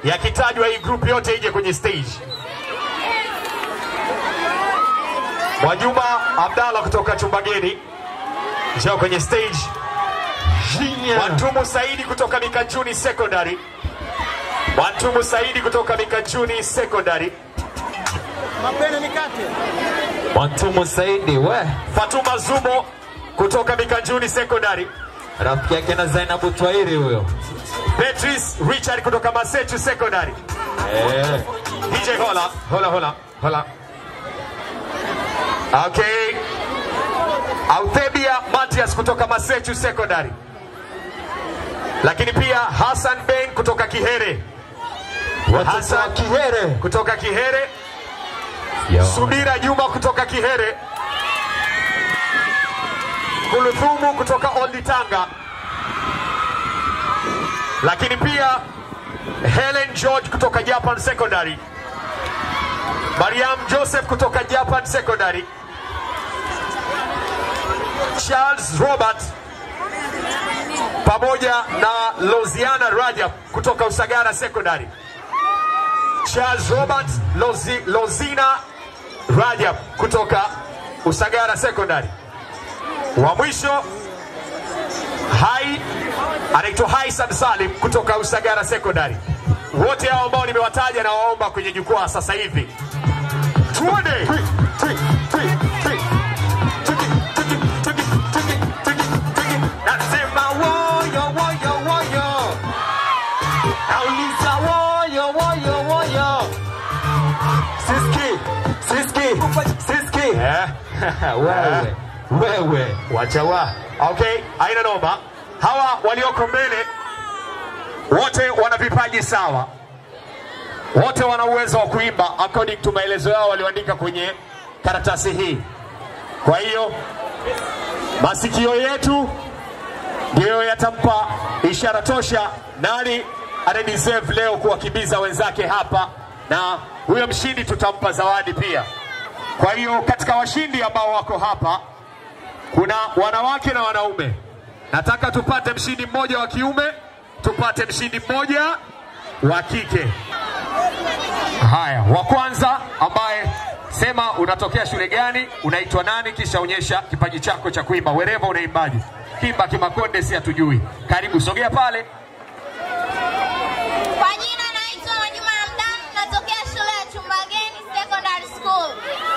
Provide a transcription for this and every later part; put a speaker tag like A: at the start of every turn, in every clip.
A: yakitajwa hii group yote ije kwenye stage. Mwajuma Abdalla kutoka Chumbageni njoo kwenye stage. Mwantumu Saidi kutoka Mikajuni Secondary. Mwantumu Saidi kutoka Mikajuni Secondary.
B: Mapene nikate.
C: Mwantumu Saidi we
A: Fatuma Zumo kutoka Mikajuni Secondary.
C: rafiki yake na Zainabu Twairi huyo.
A: Beatrice Richard kutoka Masechu Secondary.
C: Eh,
A: DJ hola, hola, hola, hola. Okay. Authebia Matias kutoka Masechu Secondary. Lakini pia Hassan Ben kutoka Kihere.
C: watoto wa
A: Hassan
C: Kihere.
A: kutoka Kihere.
C: Yo.
A: Subira Juma kutoka Kihere. Kuluthumu kutoka Old Tanga. Lakini pia Helen George kutoka Japan Secondary. Mariam Joseph kutoka Japan Secondary. Charles Robert pamoja na Loziana Rajab kutoka Usagara Secondary. Charles Robert Lozi, Lozina Rajab kutoka Usagara Secondary. Wa mwisho Hai anaitwa Haisan Salim kutoka Usagara Secondary. Wote hao ambao nimewataja na waomba kwenye jukwaa sasa hivi. Tuone. Nasema woyo woyo woyo. Nauliza woyo woyo woyo.
C: Siski, Siski, Siski.
A: Eh.
C: Wewe, wewe.
A: Wacha wa. Okay, haina noma. Hawa walioko mbele wote wana vipaji sawa, wote wana uwezo wa kuimba according to maelezo yao walioandika kwenye karatasi hii. Kwa hiyo masikio yetu ndiyo yatampa ishara tosha nani ana deserve leo kuwakimbiza wenzake hapa, na huyo mshindi tutampa zawadi pia. Kwa hiyo katika washindi ambao wako hapa kuna wanawake na wanaume. Nataka tupate mshindi mmoja wa kiume, tupate mshindi mmoja wa kike. Haya, wa kwanza ambaye sema unatokea shule gani, unaitwa nani, kisha onyesha kipaji chako cha kuimba. Wereva unaimbaje? Kimba Kimakonde, si hatujui. Karibu, sogea pale.
D: Kwa jina naitwa Mwajuma Hamdan, natokea shule ya Chumbageni Secondary School.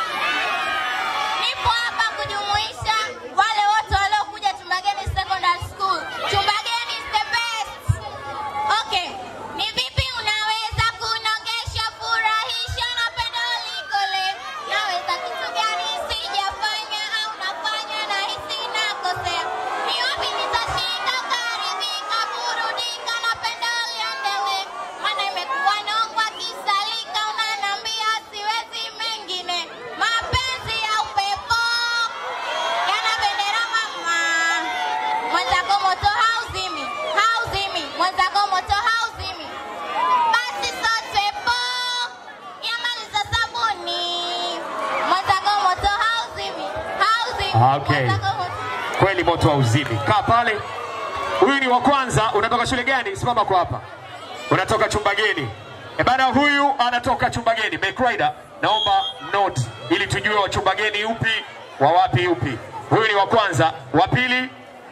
D: Nipo hapa kujumuisha wale wote waliokuja Chumbageni Secondary School. Chumbageni is the best. Okay, ni vipi unaweza kunogesha, furahisha na pendo likole? Naweza kitu gani sijafanya au nafanya na hisi nakosea? Ni wapi nitashinda, karidhika, burudika na pendo liendelee? Maana imekuwa nongwa kisalika, unanambia siwezi mengine. Mapenzi ya upepo yana bendera mama, mwenzako moto hauzimi, hauzimi, mwenzako moto hauzimi. Basi sote po yamaliza sabuni, mwenzako moto hauzimi, hauzimi,
A: Okay.
D: mwenzako moto
A: Kweli moto wa uzimi. Kaa pale. Huyu ni wa kwanza. Unatoka shule gani? Simama kwa hapa. Unatoka chumba geni. E bana, huyu anatoka chumba geni. Backrider, naomba note ili tujue wa chumba geni upi, wa wapi upi. Huyu ni wa kwanza. Wa pili,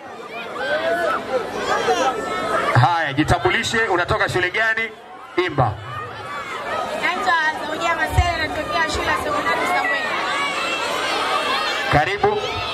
A: haya, jitambulishe. Unatoka shule gani? Imba.
D: Naitwa Zaudia Masele, natokea shule ya sekondari Samweli.
A: Karibu.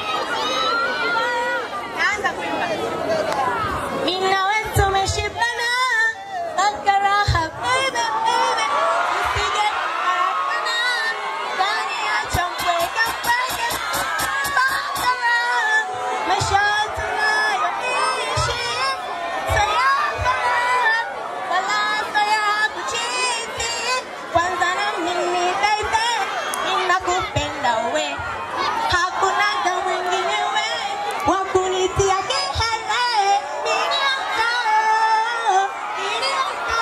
D: Naanza kuimba. Mimi na wewe tumeshibana, akaraha baby baby, usije kufarakana, ndani ya champweka mpaka bakara, maisha tunayoishi sayafana, wala saya kuchiti, kwanza na mimi baby, ninakupenda we hakuna ga mwingine we wa kunitia kelele nilioko nilioko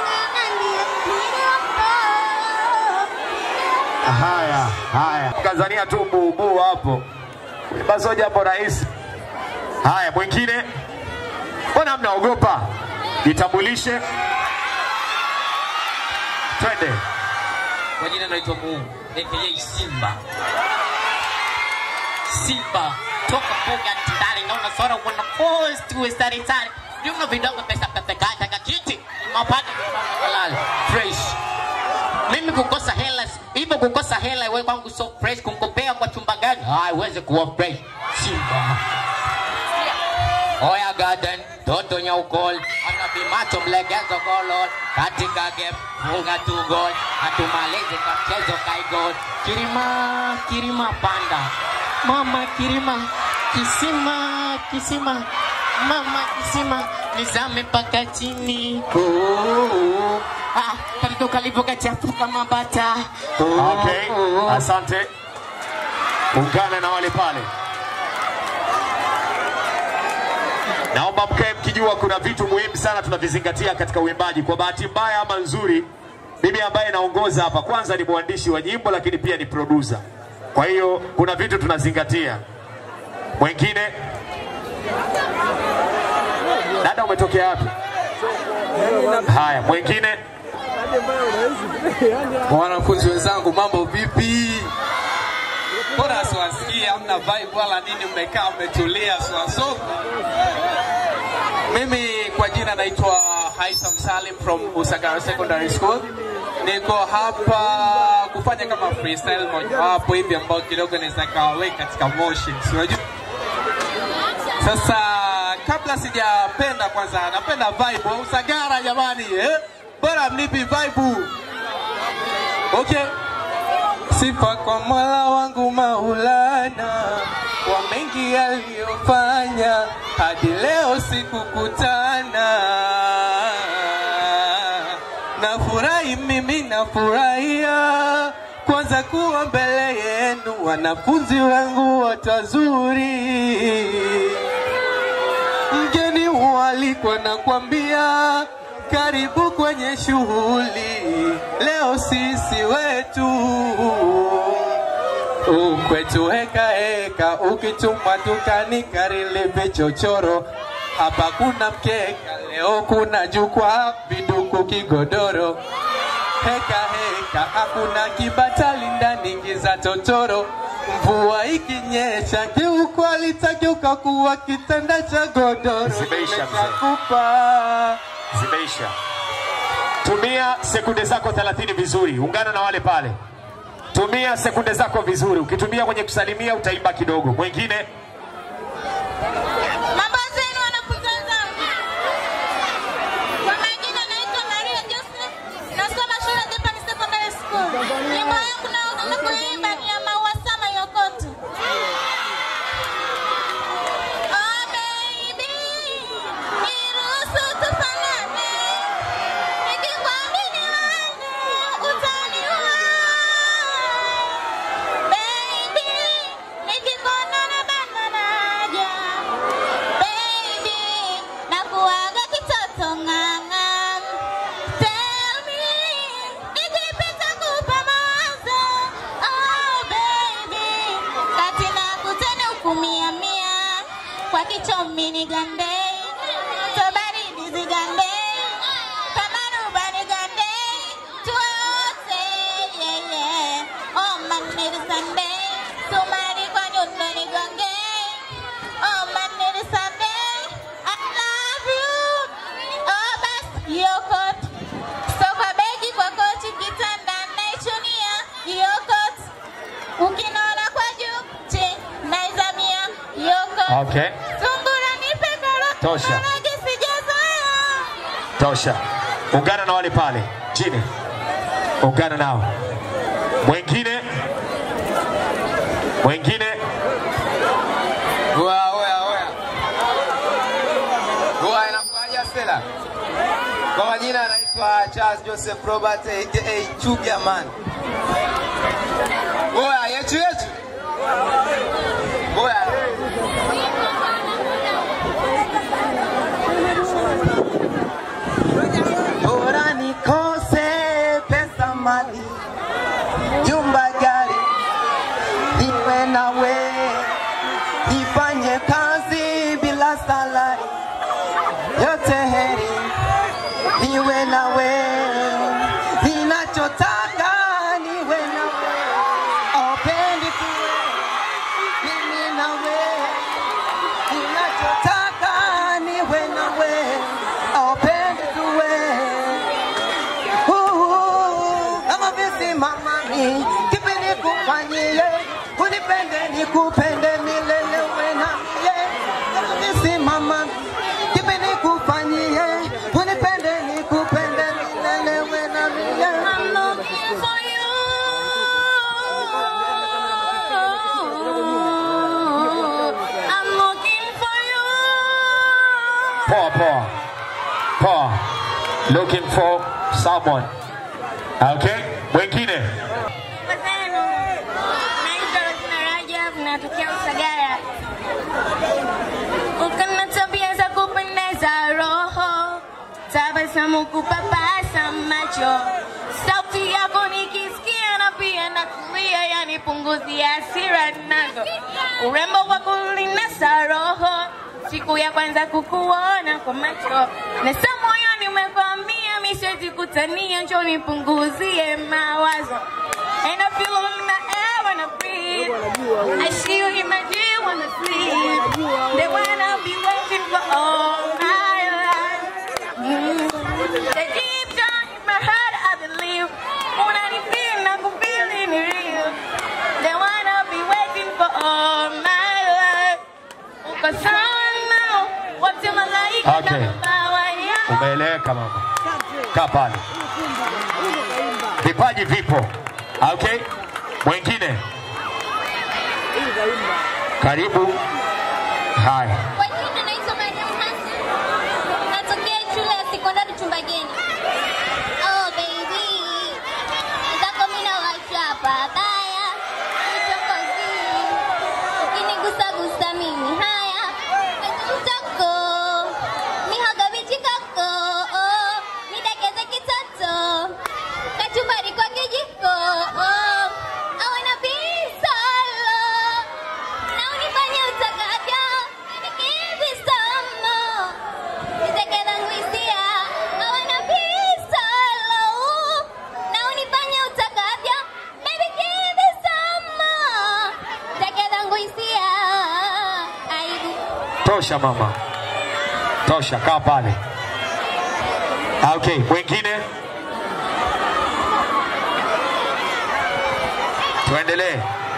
D: nilioko
A: Haya, haya. Tanzania tu bubu hapo. Basi jambo rahisi. Haya, mwingine. Mbona mnaogopa? Jitambulishe. twende.
E: Kwa jina naitwa Mungu aka Simba. Simba toka mbuga ya Tandale, naona sora wana force tuwe sare sare. Vyuma vidogo pesa pepe kata kakiti. Mapata halal fresh. Mimi kukosa hela hivyo kukosa hela wewe kwangu so fresh kumkopea kwa chumba gani? Haiwezi kuwa fresh. Simba. Oya Garden, Toto Nyaukol, anapimacho mlegezo golol, katika game funga tu gol, atumalize kwa mchezo kaigol. Kirima, Kirima panda, mama Kirima, kisima, kisima, mama kisima, nizame mpaka chini. Oh, ah, katoto kalivyokachafuka mabata.
A: Okay, asante. Ungana na wale pale. Naomba mkae mkijua kuna vitu muhimu sana tunavizingatia katika uimbaji. Kwa bahati mbaya ama nzuri, mimi ambaye naongoza hapa, kwanza ni mwandishi wa nyimbo, lakini pia ni producer. Kwa hiyo kuna vitu tunazingatia. Mwingine, dada, umetokea wapi? Haya, mwingine
F: Wanafunzi wenzangu, mambo vipi? Mbona siwasikii? Hamna vibe wala nini? Mmekaa mmetulia swaso. Mimi kwa jina naitwa Haitham Salim from Usagara Secondary School. Niko hapa kufanya kama freestyle mojawapo hivi ambao kidogo naweza kawaweka katika motion, si unajua? Sasa kabla sijapenda, kwanza napenda vibe wa Usagara jamani, eh? Bora mnipi vibe. Okay. Sifa kwa Mola wangu Maulana kwa mengi aliyofanya hadi leo sikukutana. Nafurahi mimi nafurahia kwanza kuwa mbele yenu, wanafunzi wangu wote wazuri mgeni hualikwa na kwambia karibu kwenye shughuli leo sisi wetu ukwetu heka heka ukitumwa dukani karili vichochoro hapa kuna mkeka leo kuna jukwaa viduku kigodoro heka heka hakuna kibatali ndani giza totoro mvua ikinyesha kiukweli takiuka kuwa kitanda cha godoro
A: Zimeisha, mzee.
F: nimeshakupa
A: zimeisha. Tumia sekunde zako 30 vizuri, ungana na wale pale. Tumia sekunde zako vizuri. Ukitumia kwenye kusalimia utaimba kidogo. Mwingine
D: Mambo zenu wanafunzi wenzangu. Kwa majina naitwa Maria Joseph, nasoma shule ya Japan Secondary School. Nyimbo yangu nayokwenda kuimba ni ya Maua Sama Yokoto. Oh baby, niruhusu tufanane. Nikikwamini wewe, utaniua. Baby, nikikuona na bana naja. Baby, nakuaga kitoto ng'ang'a. Tell me, nikipita kupa mawazo. Oh baby, kati na kutene ukumia mia. Kwa kichomi nigandei, tobaridi zigandei. Kama ruba nigandei, tuwe wote, yeah, yeah. Oh man, it is Sunday. Sumari kwa nyundo nigongei. Oh man, it is Sunday. I love you. Oh bas, yokot. So kwa begi kwa kochi kitanda naichunia yokot. Ukinona kwa juu, chini naizamia yokot.
A: okay.
D: Sungura nipe karoti,
A: Tosha.
D: maharage sijazoea.
A: Tosha. Ungana na wale pale chini, ungana nao. Mwingine, mwingine,
F: Oya, oya, oya. Oya, inakuaje Stella? Kwa majina anaitwa Charles Joseph Robert aka Chuga man. Oya, yetu yetu. Oya. Bora nikose pesa mali, jumba gari, niwe nawe, nifanye kazi bila salari, yote heri, niwe nawe, nina
B: nikupende milele wena ye nisimama kipi nikufanyie unipende nikupende milele wena milele
D: I'm looking for you. I'm looking for you.
A: Poa poa. Poa. Looking for someone. Okay? Mwingine.
D: Wazenu, naitwa Rosina Rajab, natokea Usagara. Uko na tabia za kupendeza roho, tabasamu kupapasa macho, sauti yako nikisikia na pia nakulia, yani punguzia hasira nazo, urembo wako ulinasa roho, siku ya kwanza kukuona kwa macho, nasa moyoni umekwambia mi siwezi kutania, njoo nipunguzie mawazo And I feel it in the air when I breathe. I see you in my dream when I sleep. They wanna be waiting for all my life. Mm. The deep down in my heart, I believe. When I feel like I'm feeling real. They wanna be waiting for all my life. Uko sana, wote malaika
A: Okay.
D: na mabawa yao.
A: Umeeleweka mama. Kaa pale. Vipaji vipo. Okay? Mwingine. Karibu. Haya.
D: Kwa jina naitwa Mariam Hassan. Natokea shule ya sekondari Chumbageni. Oh baby. Zako mimi na wacha pabaya. Uchokozi. Ukinigusa gusa mimi haya. Kitako. Mihogo vichikako. Oh. Nidekeze kitoto. Kachumbari kwa kijiko. Oh. I wanna be solo. Na unifanye utakavyo, nikivi somo. Nitekela nguisia, I wanna be solo. Na unifanye utakavyo, baby kivi somo. Nitekela nguisia, aibu.
A: Tosha mama. Tosha, kaa pale. Okay, mwingine. Tuendelee.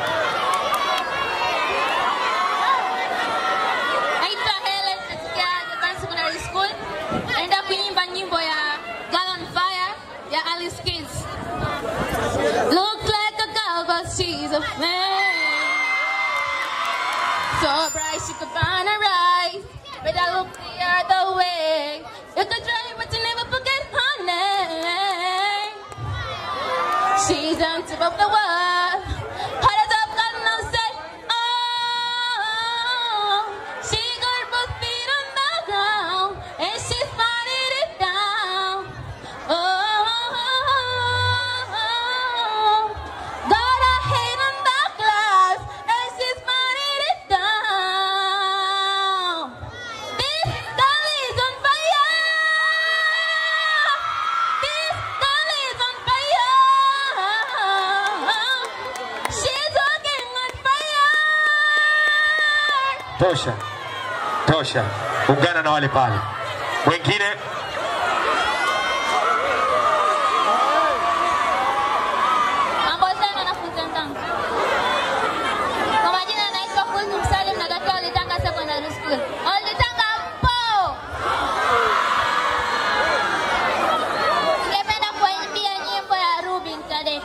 D: Naitwa Helen katika Japan Secondary School. Naenda kuimba nyimbo ya Girl on Fire ya Alice Keys. Look like a girl but she's a man. So bright she could burn her eyes. But I look the other way. You could try but you never forget her name. She's on top of the world. Hot as up, got no say. Oh, she got both feet on the ground and she's fighting it down. Oh, got her head on the glass and she's fighting it down. This girl is on fire. This girl is on fire. She's walking on fire.
A: Tosha. Tosha. Ungana na wale pale. Mwingine.
D: Mambo sana wanafunzi wenzangu. Kwa majina naitwa Kulthum Salim natokea Olitanga Secondary School. Olitanga mpo. Ningependa kuimbia nyimbo ya Rubin Tade.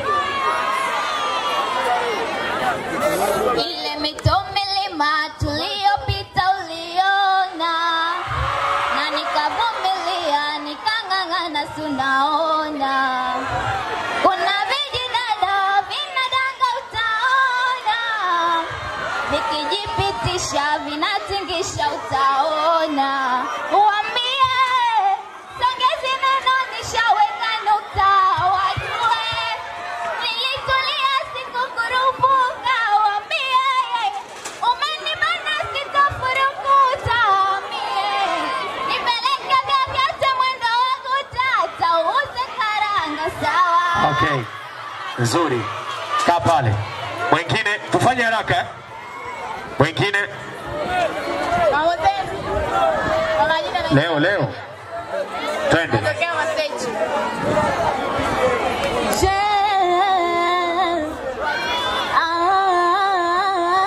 D: Ile mito milima tuliyopita uliona na nikavumilia nikang'ang'ana sunaona kuna vijidada vinadanga utaona vikijipitisha vinatingisha utaona uambie songezi neno nishaweka nukta wajue nilitulia sikukurupuka wambie umenibana sitafurukuta wambie nipeleke vyovyote mwendo wangu tata uze karanga sawa
A: Okay. Nzuri. Kaa pale. Mwingine, tufanye haraka. eh? Mwingine
D: Mambo zenu. Kwa majina naitwa
A: leo leo. Twende.
D: Natokea Masechi. Je, ah,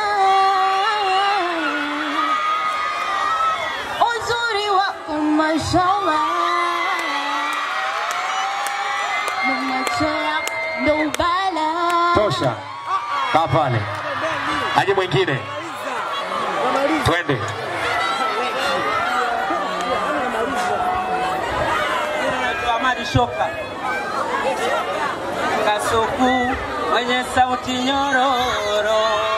D: mashallah macho yako ndo ubala
A: Tosha, kaa pale. Aje mwingine, twende.
G: Amadi Shoka Kasuku mwenye sauti nyororo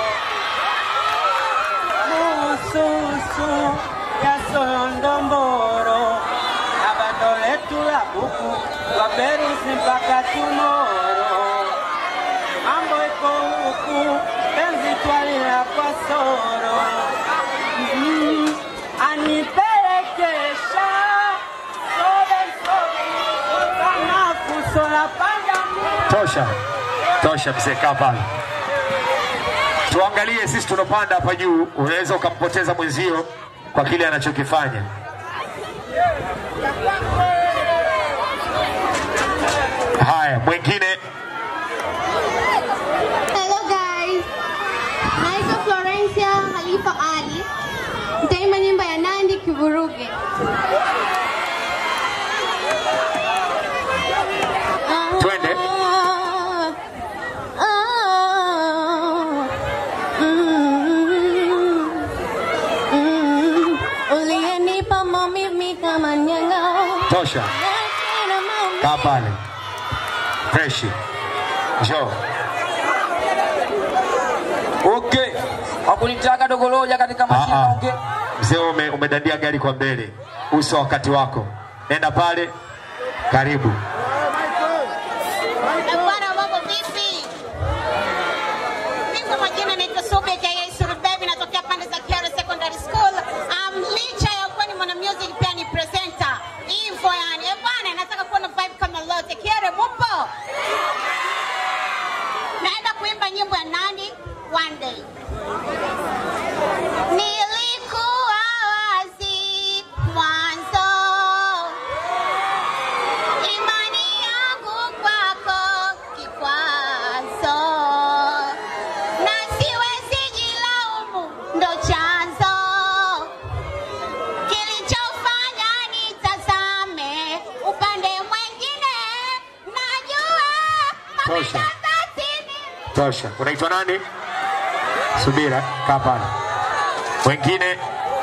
G: Mususu ya Sondomboro na bando letu la buku wa Berusi mpaka Tumoro mambo iko huku penzi twalila kwa soro mm, anipelekesha sobe sobe kama kusola panda
A: Tosha, tosha mzee, kaa pale. Tuangalie sisi tunapanda hapa juu, unaweza ukampoteza mwenzio kwa kile anachokifanya. Haya, mwingine
H: Hello guys, naitwa Florencia Halifa Ali. Nitaimba nyimbo ya Nandi Kivuruge.
A: Twende.
H: Ah, ah, mm, mm, Uliyenipa maumivu kama nyanga.
A: tosha,
H: Lakini maumivu
A: kaa pale. Freshi, njoo.
G: Okay. Hakunitaka dogoloja katika
A: Ah,
G: mashine
A: ah.
G: okay.
A: Mzee ume, umedandia gari kwa mbele, uso wakati wako. Nenda pale, karibu.
D: Eh, Bwana mambo vipi? Mimi kwa majina naitwa Sobe aka Surubebi natokea pande za Kero Secondary School. Um, licha ya kuwa ni mwana music pia ni presenter. Hivyo yani. Eh, bwana nataka kuona vibe kama lote. Kero mupo? Naenda kuimba nyimbo ya Nandi one day. Nilikuwa wazi mwanzo imani yangu kwako kikwazo, na siwezi jilaumu, ndo chanzo kilichofanya nitazame upande mwingine. Najua
A: Tosha.
D: mamekazatini
A: Tosha. Unaitwa nani? Subira, kaa pale. Wengine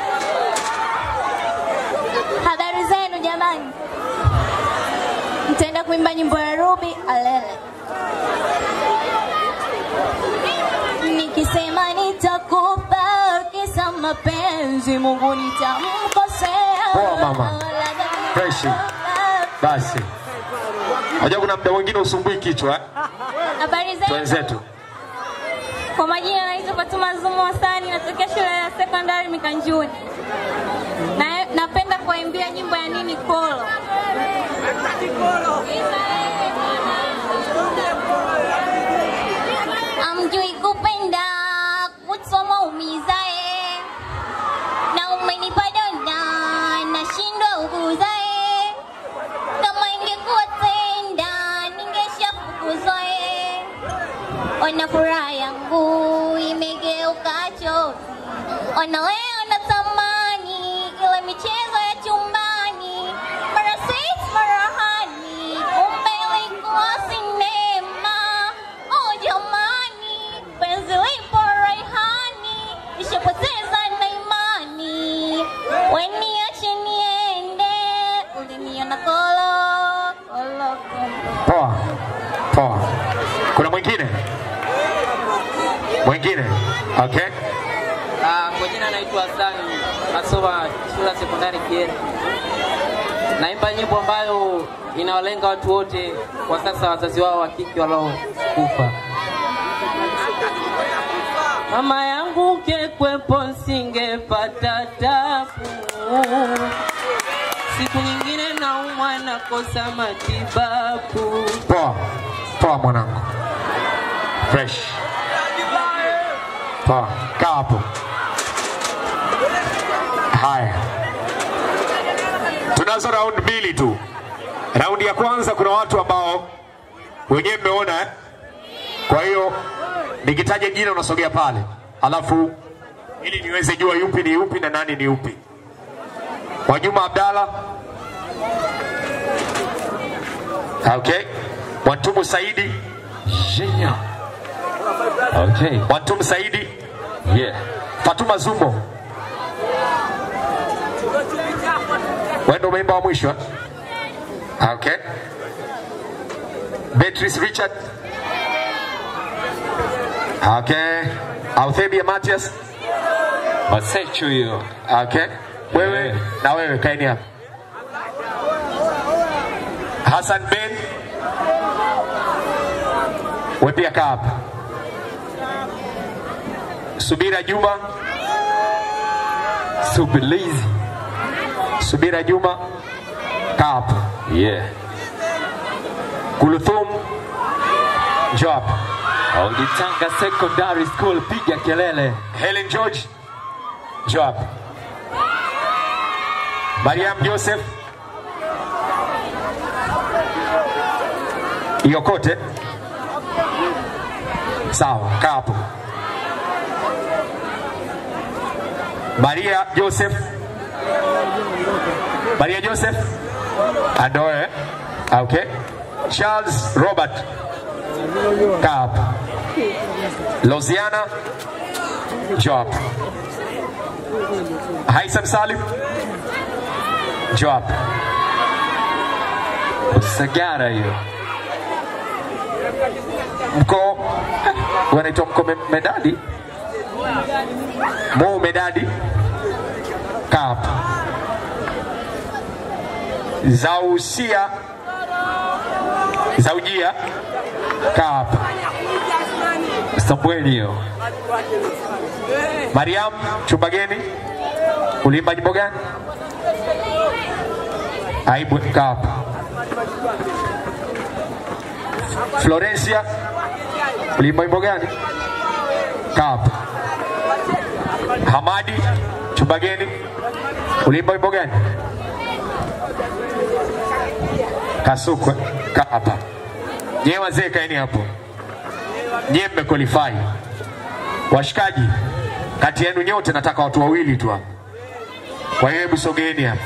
H: Habari zenu jamani, nitaenda kuimba nyimbo ya Ruby Alele nikisema nitakupa kisa mapenzi, Mungu nitamkosea.
A: Poa, mama. Freshi. basi. Unajua kuna muda mwingine usumbui kichwa. eh?
H: Habari zenu,
A: Twenzetu.
H: kwa majina naitwa Fatuma Zumo Hasani, natokea shule ya sekondari Mikanjuni. Na, napenda kuwaimbia nyimbo ya nini kolo amjui kupenda kusoma umizae na umenipa donda nashindwa uguzae kama ingekuwa tenda ningeshafukuzoe ona furaha yangu imegeuka chozi ona wewe unatamani ile michezo ya chumbani mara sweet mara hani kumbe ilikuwa sinema oh jamani penzi lipo raihani nishapoteza na imani weniache niende uliniona kolo kolo kolo
A: Poa. Poa. Kuna mwingine? Mwingine? Okay.
G: Ah, kwa jina naitwa Hasani, nasoma shule ya sekondari Kiera. Naimba nyimbo ambayo inawalenga watu wote kwa sasa, wazazi wao wa kike waliokufa. Mama yangu kekwepo, singepata tabu. Siku nyingine naumwa, nakosa matibabu.
A: Poa. Poa mwanangu. Fresh. Poa. Kaa hapo. Haya. Tunazo round mbili tu. Raundi ya kwanza kuna watu ambao wenyewe mmeona eh? Kwa hiyo nikitaja jina unasogea pale, alafu ili niweze jua yupi ni yupi na nani ni yupi. Mwajuma Abdalla, Okay. Mwantumu Saidi.
C: Genial. Okay.
A: Mwantumu Saidi.
C: Yeah.
A: Fatuma Zumbo. Wewe ndio umeimba wa mwisho. eh? Okay. Beatrice Richard. Okay. Authebia Matias.
C: Masecho hiyo.
A: Okay. Wewe
C: Yeah.
A: na wewe kaeni hapa. Hassan Ben. Wewe pia kaa hapa. Subira Juma.
C: Subilizi.
A: Subira Juma. Kaa hapa.
C: Yeah.
A: Kuluthum. Njoo hapa.
C: Auditanga Secondary School piga kelele.
A: Helen George. Njoo hapa. Mariam Joseph. Iokote. Sawa, kaa hapo. Maria Joseph. Maria Joseph. Adoe. Okay. Charles Robert. Kaa hapa. Losiana. Njoo hapa. Haitham Salim. Njoo hapa.
C: Sagara hiyo.
A: Mko wanaitwa mko me- medadi Mo medadi kaa hapa. Zausia Zaujia kaa hapa.
C: Samueli hiyo.
A: Mariam Chumbageni uliimba nyimbo gani? Aibu kaa hapa. Florencia uliimba wimbo gani? Kaa hapa. Hamadi Chumbageni uliimba wimbo gani? Kasukwe kaa hapa. Nyewe wazee kaeni hapo. Nyewe mmequalify. Washikaji, kati yenu nyote nataka watu wawili tu hapa. Kwa hiyo hebu sogeeni hapa.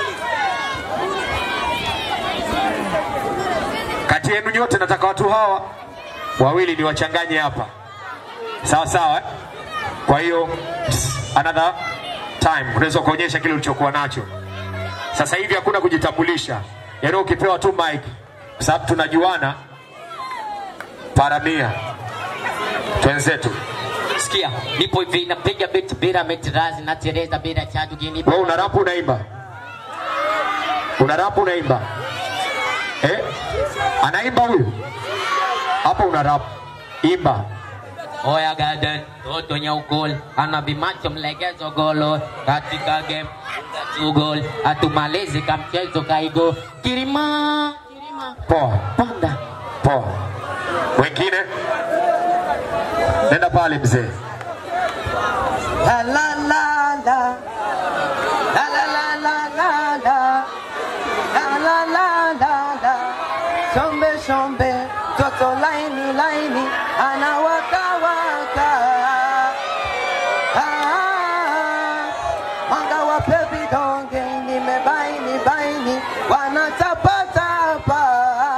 A: Kati yenu nyote nataka watu hawa wawili ni wachanganye hapa, sawa sawa eh? Kwa hiyo another time unaweza ukaonyesha kile ulichokuwa nacho. Sasa hivi hakuna kujitambulisha, yaani ukipewa tu mic, kwa sababu tunajuana paramia twenzetu.
E: Sikia, nipo hivi napiga beat bila metirazi na tereza bila chadu gini.
A: Wewe una rap unaimba? Una rap unaimba? Eh? Anaimba huyu? Hapo una rap. Imba.
E: Oya garden, toto nyaugol, anabimacho mlegezo golo, katika game, tu gol, atumalizi kamchezo kaigo, kirima, kirima,
A: Poa.
E: panda.
A: Poa. Wengine? Nenda pale mzee.
B: La la la la. La la la la la la. La la la la la. Shombe shombe, toto laini laini, anawaka waka. Ah, mwanga wa pepi donge, nimebaini baini, wanatapatapa.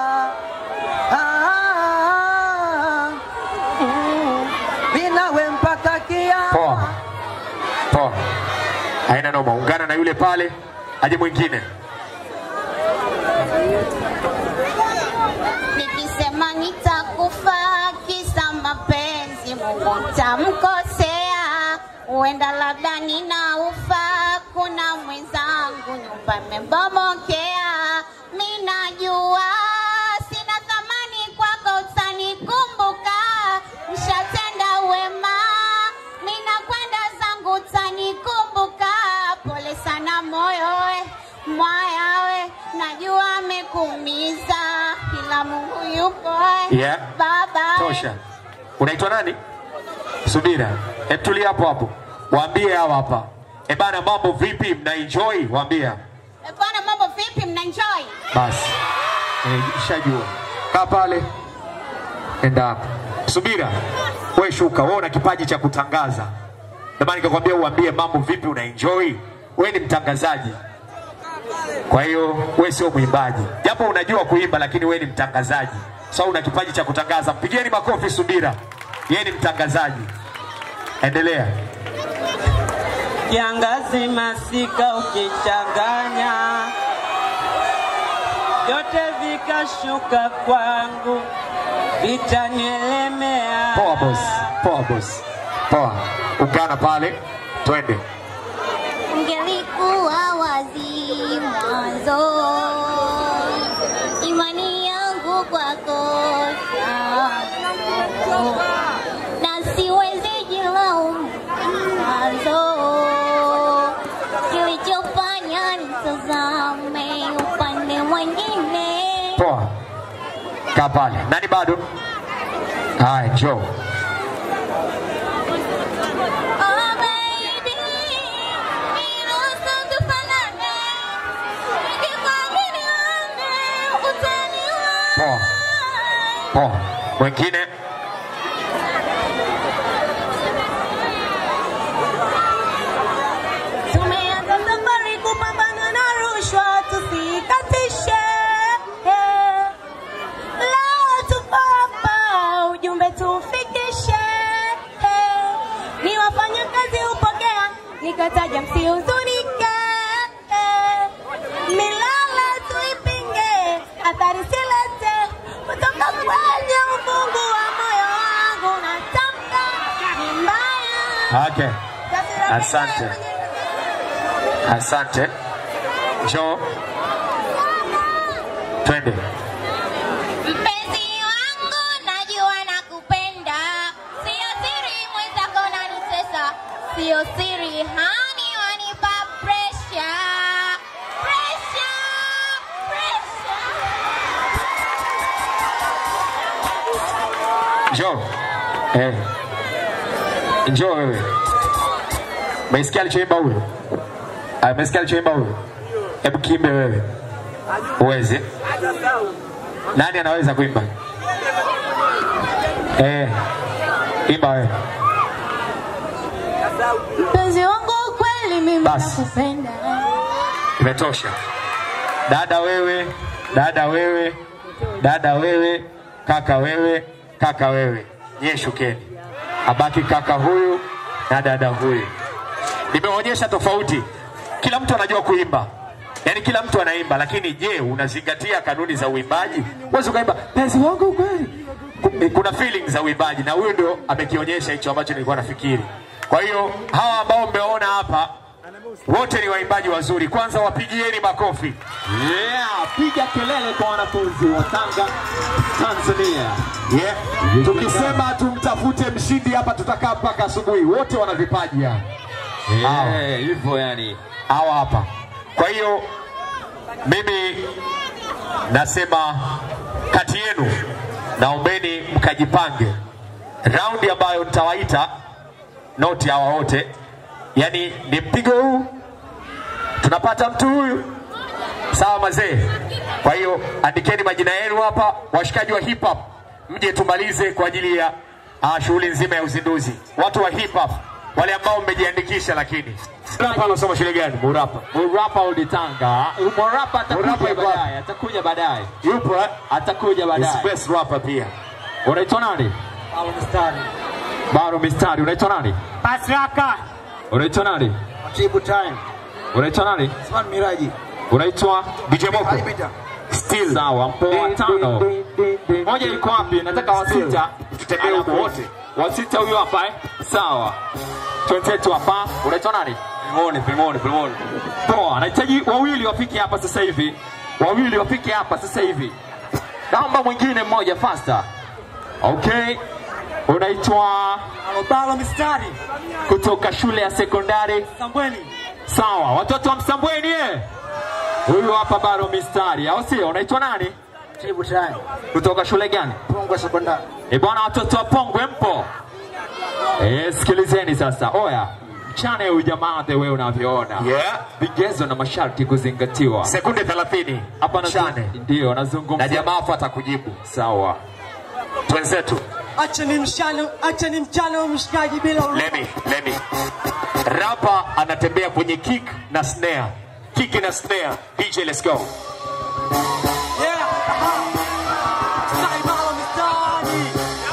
B: Ah, mm, minawe mpaka kiama.
A: Poa. Poa. Haina noma. Ungana na yule pale, aje mwingine.
D: Nikisema nitakufa kisa mapenzi, Mungu nitamkosea. Huenda labda ninaufa, kuna mwenzangu nyumba imembomokea. Mi najua sina thamani kwako, utanikumbuka. Mshatenda wema, mi nakwenda zangu, utanikumbuka. Pole sana moyo we, mwaya we, najua amekuumiza, ila Mungu yupo we.
A: Yeah.
D: Baba we.
A: Tosha. Unaitwa nani? Subira. Hebu tulia hapo hapo. Waambie hawa hapa. E bana, mambo vipi? Mna enjoy? Waambie. hapa.
D: Eh, Bwana, mambo vipi? Mnaenjoy?
A: Basi. Eh, shajua. Kaa pale. Enda hapo. Subira. Wewe shuka, wewe una kipaji cha kutangaza. Ndio maana nikakwambia uambie mambo vipi una enjoy. Wewe ni mtangazaji. Kwa hiyo wewe sio mwimbaji, japo unajua kuimba, lakini wewe ni mtangazaji. So una kipaji cha kutangaza. Mpigieni makofi Subira, yeye ni mtangazaji. Endelea.
I: kiangazi masika ukichanganya vyote vikashuka kwangu vitanielemea
A: Poa boss, poa boss, poa. Ungana pale, twende.
H: Ungelikuwa wazi mwanzo, imani yangu kwako sana, na siwezi jilaumu mwanzo, kilichofanya nitazame upande mwingine.
A: Poa. Kaa pale. Nani bado? Haya, njoo.
H: Oh baby, niruhusu tufanane, nikikwamini wewe utaniua.
A: Poa. Poa. Mwingine?
I: tumeanza safari kupambana na rushwa tusikatishe leo tupo hapa ujumbe tufikishe ni wafanya kazi hupokea nikataja msihuzunike milala tuipinge athari silete kutoka kwenye ufungu wa moyo wangu natamka ni mbaya
A: Okay. Asante. Asante. Njoo. Twende.
H: Mpenzi wangu najua nakupenda, sio siri mwenzako unanitesa, sio siri hani wanipa pressure. Pressure, pressure.
A: Njoo. Eh. Njoo wewe. Umesikia alichoimba huyo? Ah, umesikia alichoimba huyo? Hebu kiimbe wewe. Uweze. Nani anaweza kuimba? Eh. Imba wewe.
I: mpenzi wangu kweli mimi
A: Basi.
I: nakupenda
A: Imetosha. Dada wewe, dada wewe, dada wewe, kaka wewe, kaka wewe. Nyie shukeni. Abaki kaka huyu na dada huyu. Nimeonyesha tofauti. Kila mtu anajua kuimba. Yaani kila mtu anaimba, lakini je, unazingatia kanuni za uimbaji? Huwezi ukaimba penzi wangu kweli. Ku- Kuna feelings za uimbaji na huyu ndio amekionyesha hicho ambacho nilikuwa nafikiri. Kwa hiyo hawa ambao mmeona hapa wote ni waimbaji wazuri. Kwanza wapigieni makofi.
C: Yeah, piga kelele kwa wanafunzi wa Tanga, Tanzania.
A: Yeah. Tukisema tumtafute mshindi hapa, tutakaa mpaka asubuhi. Wote wana vipaji hapa.
C: Eh, hivyo yani.
A: hawa hapa. Kwa hiyo mimi nasema kati yenu, naombeni mkajipange raundi ambayo nitawaita noti hawa wote, yani ni mpigo huu, tunapata mtu huyu, sawa mazee. Kwa hiyo andikeni majina yenu hapa, washikaji wa hip hop, mje tumalize kwa ajili ya uh, shughuli nzima ya uzinduzi. Watu wa hip hop wale ambao mmejiandikisha, lakini hapa anasoma shule gani? Murapa.
C: Murapa Old Tanga. Murapa atakuja
A: Murapa yuko wapi?
C: baadaye, atakuja baadaye.
A: Yupo eh?
C: Atakuja
A: Is
C: baadaye.
A: best rapper pia.
C: Unaitwa nani? Baro Mistari. Unaitwa nani?
B: Pasraka.
C: Unaitwa nani?
B: Tibu time.
C: Unaitwa nani?
B: Osman Miraji.
C: Unaitwa
A: DJ Moko.
B: Alipita.
A: Still.
C: Sawa, mpoa tano. Moja iko wapi? Nataka wasita.
A: Tutembee huko
C: Alafu,
A: wote.
C: Wasita huyo hapa eh? Sawa. Twenzetu hapa. Unaitwa nani?
F: Pimoni, pimoni, pimoni.
C: Poa, nahitaji wawili wafike hapa sasa hivi. Wawili wafike hapa sasa hivi. Naomba mwingine mmoja faster. Okay. Unaitwa
B: Alobalo mistari.
C: kutoka shule ya sekondari.
B: Sambweni.
C: Sawa, watoto wa Msambweni eh? Huyu hapa bado mistari, au sio? Unaitwa nani?
B: Tibu time.
C: Kutoka shule gani?
B: Pongwe sekondari.
C: E bwana, watoto wa Pongwe mpo? E, sikilizeni sasa. Oya, mchane huyu jamaa the wewe unavyoona.
A: Yeah.
C: Vigezo na masharti kuzingatiwa.
A: Sekunde 30.
C: Hapa na
A: Chane.
C: ndio
A: Na
C: nazungumza.
A: jamaa hapo atakujibu.
C: Sawa.
A: Twenzetu.
B: Acha ni mshano, acha ni mchano mshikaji bila huruma.
A: Lemi, Lemi. Rapa anatembea kwenye kick na snare. kiki na snare. DJ, let's go.
B: Yeah. Mstari bala mistari.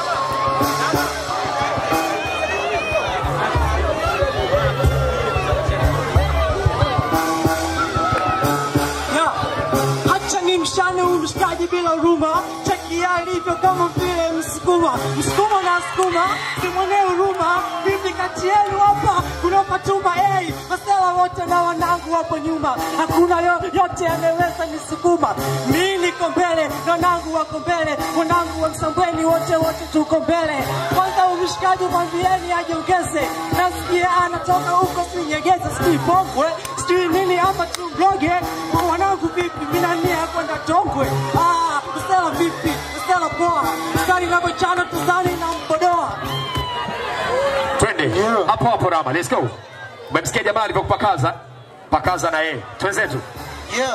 B: Yeah. Acha ni mshane huyu mshikaji bila huruma, cheki alivyo kama vile msukuma, msukuma na sukuma, simwone huruma. Vipi kati yenu hapa kuna Fatuma hey, masela wote na wanangu hapo nyuma, hakuna yo, yote anaweza nisukuma. Mimi niko mbele na wanangu wako mbele, wanangu wa Msambweni wote wote tuko mbele. Kwanza umshikaji mwambieni ajiongeze, nasikia anatoka huko sinyegeza, sijui pongwe sijui nini ama tumroge wanangu vipi mina nia kwenda tongwe ah, usela vipi usela poa skari navyochana tuzani na mbodoa
A: Twende hapo hapo, Rama, let's go. Umemsikia jamaa alivyokupakaza pakaza na yeye, twenzetu.
J: Yeah.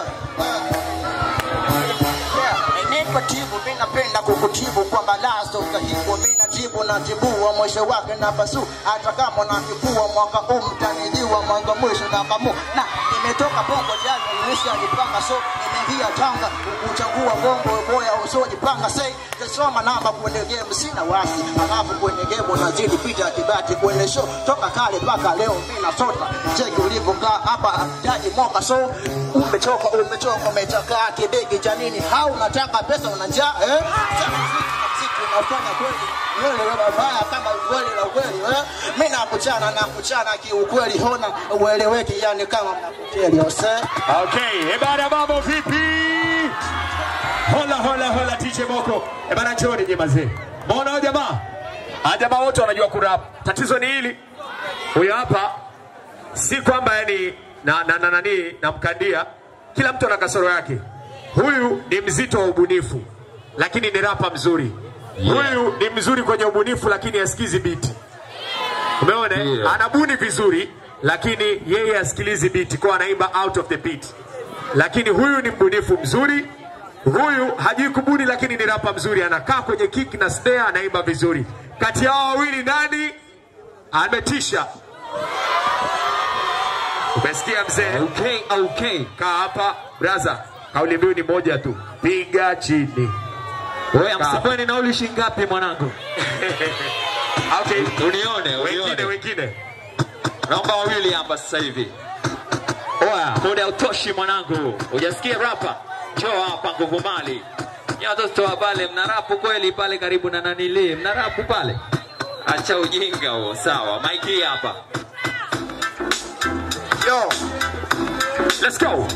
J: Niko tibu, mimi napenda kukutibu kwa malazo utahibu, mimi najibu na tibua mwisho wake na basu, hata kama nakifua mwaka huu mtanijua mwanzo mwisho na kamu na nimetoka bongo jana nimeshajipanga so nimeingia Tanga kuchagua bongo boya usojipanga sei tasoma namba kwenye game sina wasi alafu kwenye game nazidi pita kibati kwenye show toka kale mpaka leo mimi nasota cheki ulivyokaa hapa jaji moka so umechoka umechoka umechoka kibegi cha nini hau unataka pesa una njaa eh Sasa mziki unafanya kweli wewe wewe mabaya kama kweli na kweli eh mimi nakuchana nakuchana kiukweli hona ueleweki yani kama mnakuteli ose
A: Okay, ebana mambo vipi? Hola hola hola DJ Moko. Ebana njoni je mazee. Mbona hao jamaa? Hao jamaa wote wanajua kurap. Tatizo ni hili. Huyo hapa si kwamba yani na na na nani namkandia. Kila mtu ana kasoro yake. Huyu ni mzito wa ubunifu lakini ni rapa mzuri. Huyu ni mzuri kwenye ubunifu lakini asikizi biti. Umeona?
C: Yeah.
A: Anabuni vizuri lakini yeye asikilizi beat kwa anaimba out of the beat. Lakini huyu ni mbunifu mzuri. Huyu hajui kubuni lakini ni rapa mzuri, anakaa kwenye kick na snare, anaimba vizuri. Kati ya hao wawili nani ametisha? Umesikia mzee?
C: Okay, okay.
A: Kaa hapa brother, kauli mbiu ni moja tu, piga chini.
C: Wewe Msambweni nauli shilingi ngapi mwanangu?
A: Okay,
C: Unione,
A: wengine
C: unione.
A: wengine
C: Naomba wawili hapa sasa hivi. Oya, muda hautoshi mwanangu. Hujasikia rapa? Njoo hapa nguvu mali. Nyie watoto wa pale mnarapu kweli pale karibu na nanili. Mnarapu pale? Acha ujinga huo. Sawa, Mike hii hapa.
J: yo
A: Let's go.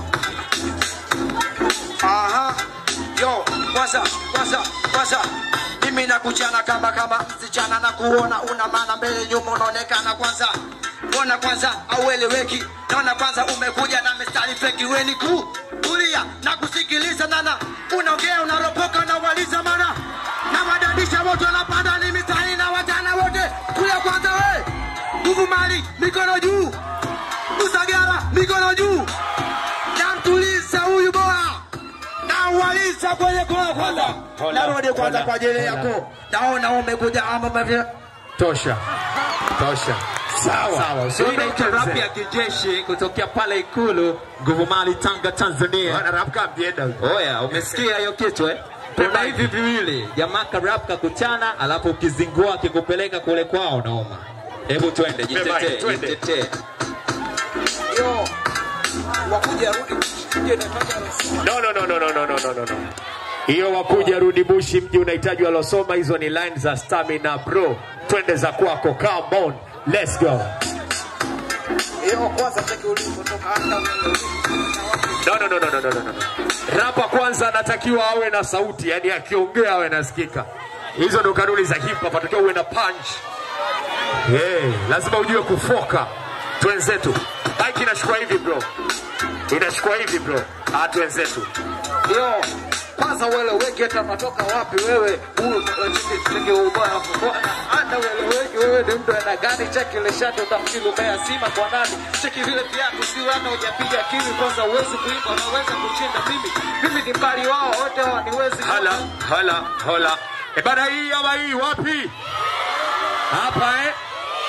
J: Aha. Yo, kwanza kwanza kwanza mimi nakuchana kama kama sichana na kuona una maana mbele nyuma unaonekana kwanza Mbona kwanza aueleweki naona kwanza umekuja na mistari feki weni ku kulia na kusikiliza nana unaongea unaropoka na waliza mana na wadadisha wote wanapanda ni mistari na watana wote kuya kwanza we nguvu mali mikono juu Usagara mikono juu namtuliza huyu bora nauwaliza kwenye kola kwanza narudi kwanza kwa ajili yako naona umekuja ama umevya
A: Tosha. Tosha. Sawa. Sawa.
C: Hii
A: Usiondoke
C: inaitwa rap
A: mzee.
C: ya kijeshi kutokea pale Ikulu, nguvu mali Tanga, Tanzania.
A: Bwana rap kama mjenda huko.
C: Oya, umesikia hiyo kitu eh? Kuna hivi viwili, jamaa karap kakutana, alafu ukizingua akikupeleka kule kwao naoma. Hebu twende, jitetee,
A: twende.
C: jitetee.
J: yo wakuja rudi
A: No, no, no, no, no, no, no, no, no, no. Hiyo wakuja rudi bushi mji unahitaji walosoma, hizo ni line za stamina bro. Twende za kwako, come on, let's go.
J: yo kwanza cheki ulivyotoka hata
A: No, no, no, no, no, no, no, no. Rapa kwanza anatakiwa awe na sauti, yani akiongea awe nasikika. Hizo ndo kanuni za hip hop, atakiwa uwe na punch. Hey, lazima ujue kufoka. Twenzetu. Mike inashukua hivi bro. Inashukua hivi bro. Ah, twenzetu.
J: yo kwanza ueleweki hata unatoka wapi wewe huyu cheki cheki ubaya bwana hata ueleweki wewe ni mtu aina gani cheki ile shati utamkili umea sima kwa nani cheki vile viatu si hata hujapiga kiwi kwanza uwezi kuimba unaweza kushinda mimi mimi ni mbali wao wote waniwezi
A: Hala, hala, hala. E bana hii ama hii wapi? Hapa eh?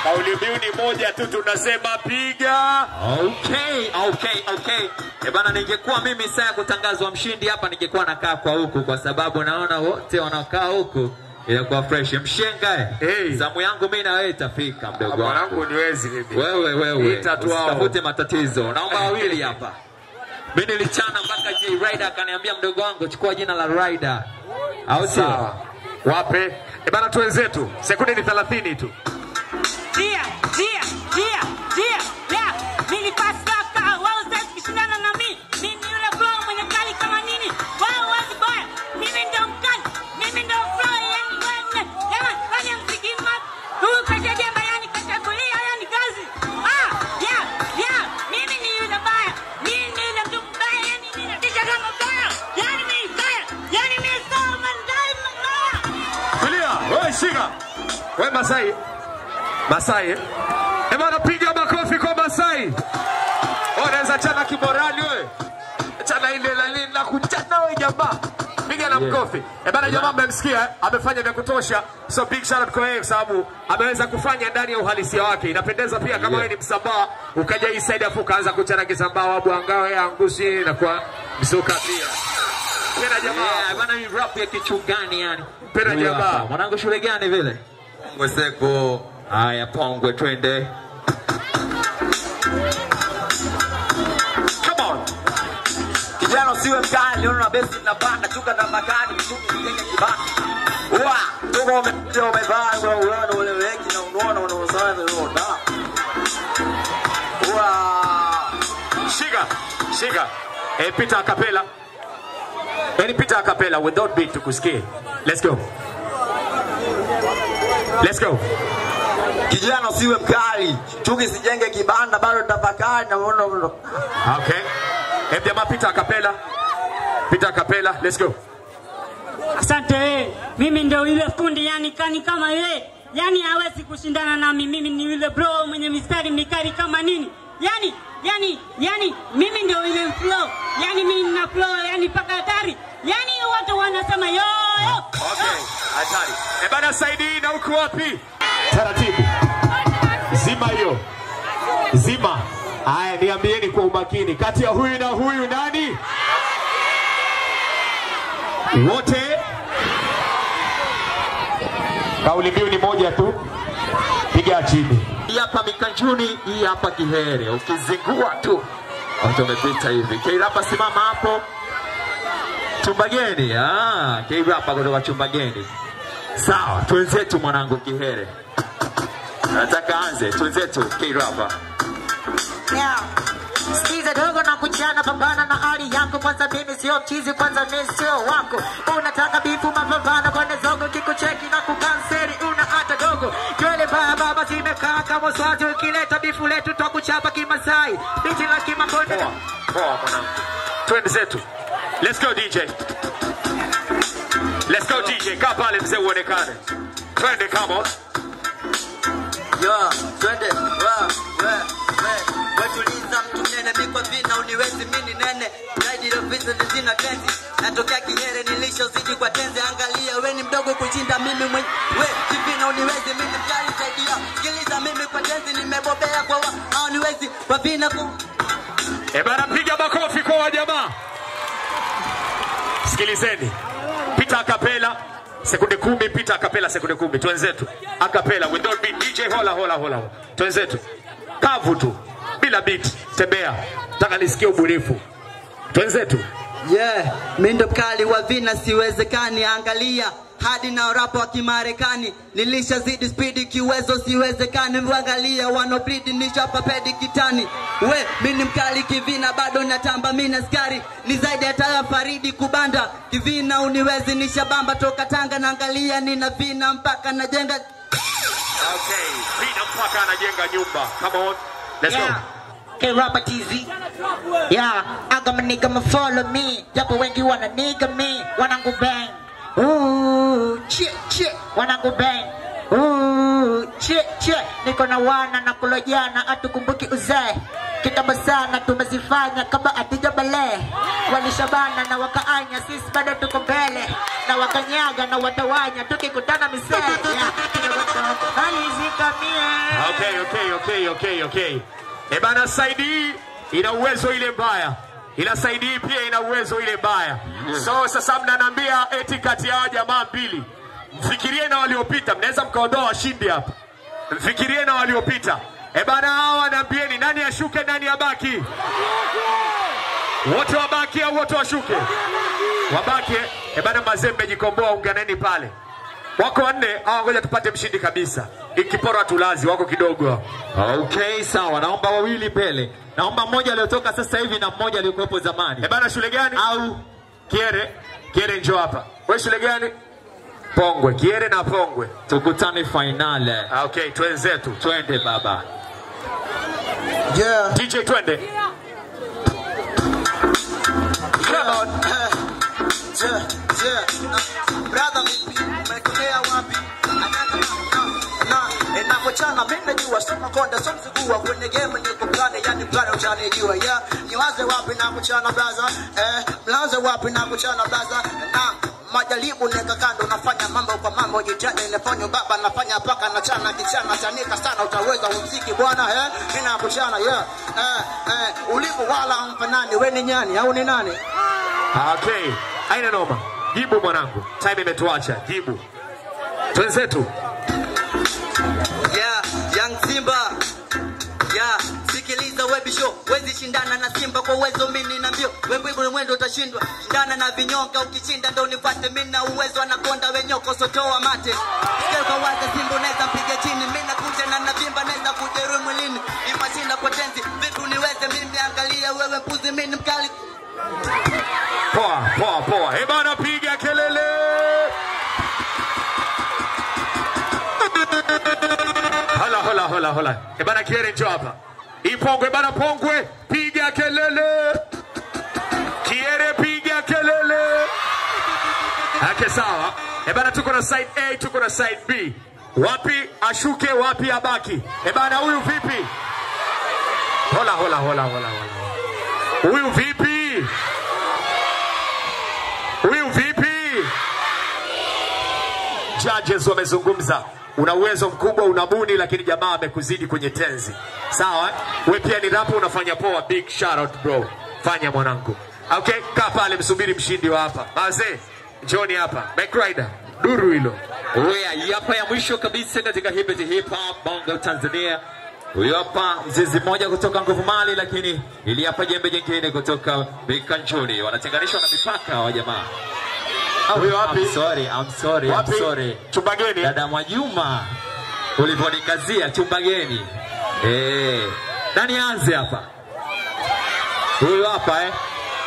A: Kauli mbiu ni moja tu, tunasema piga.
C: Okay, okay, okay. E bana, ningekuwa mimi saa ya kutangazwa mshindi hapa, ningekuwa nakaa kwa huku, kwa sababu naona wote wanakaa huku inakuwa fresh. Mshenga eh,
A: Hey.
C: zamu yangu mimi na wewe itafika, mdogo wangu.
A: Mwanangu niwezi mimi.
C: Wewe wewe,
A: Ita tu hao.
C: usitafute matatizo. Naomba wawili hapa. Mimi nilichana mpaka J Rider akaniambia, mdogo wangu, chukua jina la Rider, au sio?
A: Sawa. Wape. E bana, twenzetu, sekunde ni 30 tu.
B: Dia, dia, dia, dia, dia. Mimi pasaka, wao sasa kushindana na mimi. Mimi yule bro mwenye kali kama nini? Wao wazi boya. Mimi ndo mkali. Mimi ndo bro yani wewe. Jamani, fanya mziki mat. Huyu kaja jemba yani kachagulia yani kazi. Ah, yeah, yeah. Mimi ni yule baya. Mimi ni yule mtu mbaya yani mimi natisha kama baya. Yani mimi baya. Yani mimi sawa mandai mbaya.
A: Tulia, wewe shika. Wewe Masai. Masai. eh? E bana, piga makofi kwa Masai. Wewe Unaweza chana kimorali wewe. Chana ile la nini la kuchana wewe jamaa. Piga na mkofi. E bana, jamaa mmemsikia, eh? amefanya vya kutosha. So big shout out kwa yeye kwa sababu ameweza kufanya ndani ya uhalisia wake. Inapendeza pia kama wewe ni msambaa ukaja hii side afu ukaanza kuchana kisambaa wabu angao ya angushi na kwa msuka pia. Pena jamaa.
C: Yeah, bana ni rap ya kichugani yani.
A: Pena
C: Huyu
A: jamaa.
C: hapa. Mwanangu shule gani vile?
K: Mweseko
C: Haya, Pongwe, twende.
A: Come on.
K: kijana usiwe mkali, una besi na banda chuka na makani mtuku kijenge kibanda wa tuko umekuja umevaa kwa uone ule weki na unaona unaosana unaona wa
A: Shika, shika. Eh, Peter Acapella. Any Peter Acapella without beat tukusikie. Let's go. Let's go.
K: kijana usiwe mkali, chuki sijenge kibanda, bado tafakari na unaona unaona
A: Okay. Eh, jamaa Peter Acapella. Peter Acapella, let's go.
B: Asante wewe. Mimi ndio yule fundi yani kani kama yeye. Yani hawezi kushindana nami. Mimi ni yule bro mwenye mistari mikali kama nini. Yani yani yani mimi ndio yule flow. Yani mimi nina flow yani paka hatari. Yani watu wanasema yo yo.
A: Okay. Hatari. Eh, bana Saidi na uko wapi? Taratibu. Zima hiyo. Zima. Haya, niambieni kwa umakini, kati ya huyu na huyu nani? Wote kauli mbiu ni moja tu, piga chini.
C: Hii hapa Mikanjuni, hii hapa Kihere. Ukizingua tu watu wamepita hivi. Keirapa, simama hapo. Chumbageni, ah, Keirapa kutoka Chumbageni. Sawa, twenzetu mwanangu Kihere. Nataka anze, twenzetu Keirapa.
E: Yeah. Sikiza dogo na kuchana, pambana na hali yako. Kwanza mimi sio chizi, kwanza mimi sio wako. Unataka bifu mapambano kwenye zogo, kikucheki na kukanseri, una hata dogo. Nywele baya baba zimekaa kama swazi, ukileta bifu letu twakuchapa kimasai. Biti la kimakonde
A: Poa, poa mwanangu, twende zetu. Let's go DJ. Let's go DJ, kaa pale mzee uonekane. Twende, come on.
K: Yo, twende wa we we wetuliza mtu nene mikwa vina uniwezi mini nene zaidi rofisa zina tenzi natokea kihere nilishozidi kwa tenzi angalia we ni mdogo kushinda mimi mwenye we kivina uniwezi mimi mkali zaidi yao sikiliza mimi kwa tenzi nimebobea kwa wa au niwezi kwa vina ku
A: E bana, piga makofi kwa wajamaa. Sikilizeni, Peter Akapela sekunde kumi, Peter Akapela sekunde kumi, twenzetu Akapela without beat. DJ hola hola hola, twenzetu kavu tu bila beat, tembea, nataka nisikie ubunifu, twenzetu
K: yeah mi ndo mkali wa vina siwezekani angalia hadi na rapo wa kimarekani nilishazidi spidi kiwezo siwezekani angalia wanobridi nishapa pedi kitani we mi ni mkali kivina bado natamba mi na skari ni zaidi ya taya faridi kubanda kivina uniwezi nishabamba toka tanga naangalia nina vina mpaka najenga
A: okay. Vina mpaka anajenga nyumba. Come on, let's
E: Yeah.
A: go.
E: Hey, Robert TZ. Yeah, I got my nigga ma follow me. Japo wengi wana nigga me. Wanangu bang. Ooh, chie, chie. Wanangu bang. Ooh, chie, chie. Niko na wana na kulo jana hatukumbuki uzee. Kitambo sana tumezifanya kama atija bale. Walishabana na wakaanya, sisi bado tuko mbele. Na wakanyaga na watawanya, tukikutana misee. Yeah, alizika mie.
A: Okay, okay, okay, okay, okay. E bana, saidi hii ina uwezo ile mbaya, ila saidi hii pia ina uwezo ile mbaya. So sasa mnaniambia eti kati ya hawa jamaa mbili, mfikirie na waliopita, mnaweza mkaondoa washindi hapa. Mfikirie na waliopita. E bana, hawa naambieni, nani ashuke, nani abaki? Wote wabaki au wote washuke? Wabaki. E bana, Mazembe jikomboa, unganeni pale. Wako wanne hawa, ngoja tupate mshindi kabisa. Ikipora tulazi wako kidogo hao.
C: Okay, sawa. Naomba wawili mbele. Naomba mmoja aliyotoka sasa hivi na mmoja aliyokuwepo zamani.
A: E bana, shule gani?
C: Au
A: Kiere, Kiere njoo hapa. Wewe shule gani? Pongwe, Kiere na Pongwe.
C: tukutane finale.
A: Ah, Okay, twenzetu.
C: Twende baba.
J: Yeah.
A: DJ twende.
J: Lord, eh, yeah, yeah. Uh, brother vipi umetokea wapi na inapochana mimi najua soma konda so mzigua kwenye game niko plane yani plane utanijua yeah niwaze wapi na kuchana blaza eh mlaze wapi na kuchana blaza na majaribu neka kando nafanya mambo kwa mambo jitani nafanya baba nafanya paka na chana kichana chanika sana utaweza umziki bwana eh nina kuchana yeah eh eh ulipo wala mfanani wewe ni nyani au ni nani
A: Ah, Okay, haina noma. Jibu mwanangu, time imetuacha. Jibu twenzetu.
K: Yeah, Young Simba. Yeah, sikiliza webi show. Wezi shindana na Simba kwa uwezo mimi na mbio. Wewe bure mwendo utashindwa. Shindana na vinyonga ukishinda ndo nifuate mimi na uwezo anakonda wenyoko sotoa mate. Sikia kwa waza Simba unaweza mpiga chini. Mimi nakuja na navimba naweza kujeruhi mwilini. Ni mashinda kwa tenzi. Vipi uniweze mimi angalia wewe mpuzi mimi ni mkali.
A: Poa, poa, poa. Eh bana, piga kelele. Hola, hola, hola, hola. Eh bana, Kiere njoo hapa. Hii Pongwe bana, Pongwe, piga kelele. Kiere, piga kelele. Ake sawa. Eh bana, tuko na side A, tuko na side B. Wapi ashuke, wapi abaki? Eh bana, huyu vipi? Hola, hola, hola, hola, hola. Huyu vipi? Huyu vipi? Judges wamezungumza, una uwezo mkubwa, unabuni, lakini jamaa amekuzidi kwenye tenzi. Sawa, we pia ni rapo, unafanya poa. Big shout out bro, fanya mwanangu. Okay, kaa pale, msubiri mshindi wa hapa. Mazee, njoni hapa. Bike Rider, duru hilo.
C: Oya, hii hapa ya mwisho kabisa katika hip hop hip hop bongo Tanzania. Huyu hapa mzizi mmoja kutoka Nguvu Mali, lakini ili hapa jembe jingine kutoka Bikanjuni. Wanatenganishwa na mipaka wa jamaa.
A: Huyu wapi?
C: I'm sorry, I'm sorry,
A: Wapi?
C: I'm sorry.
A: Chumba geni.
C: Dada Mwajuma, ulivyonikazia chumba geni. Eh, nani anze hapa? Huyu hapa eh.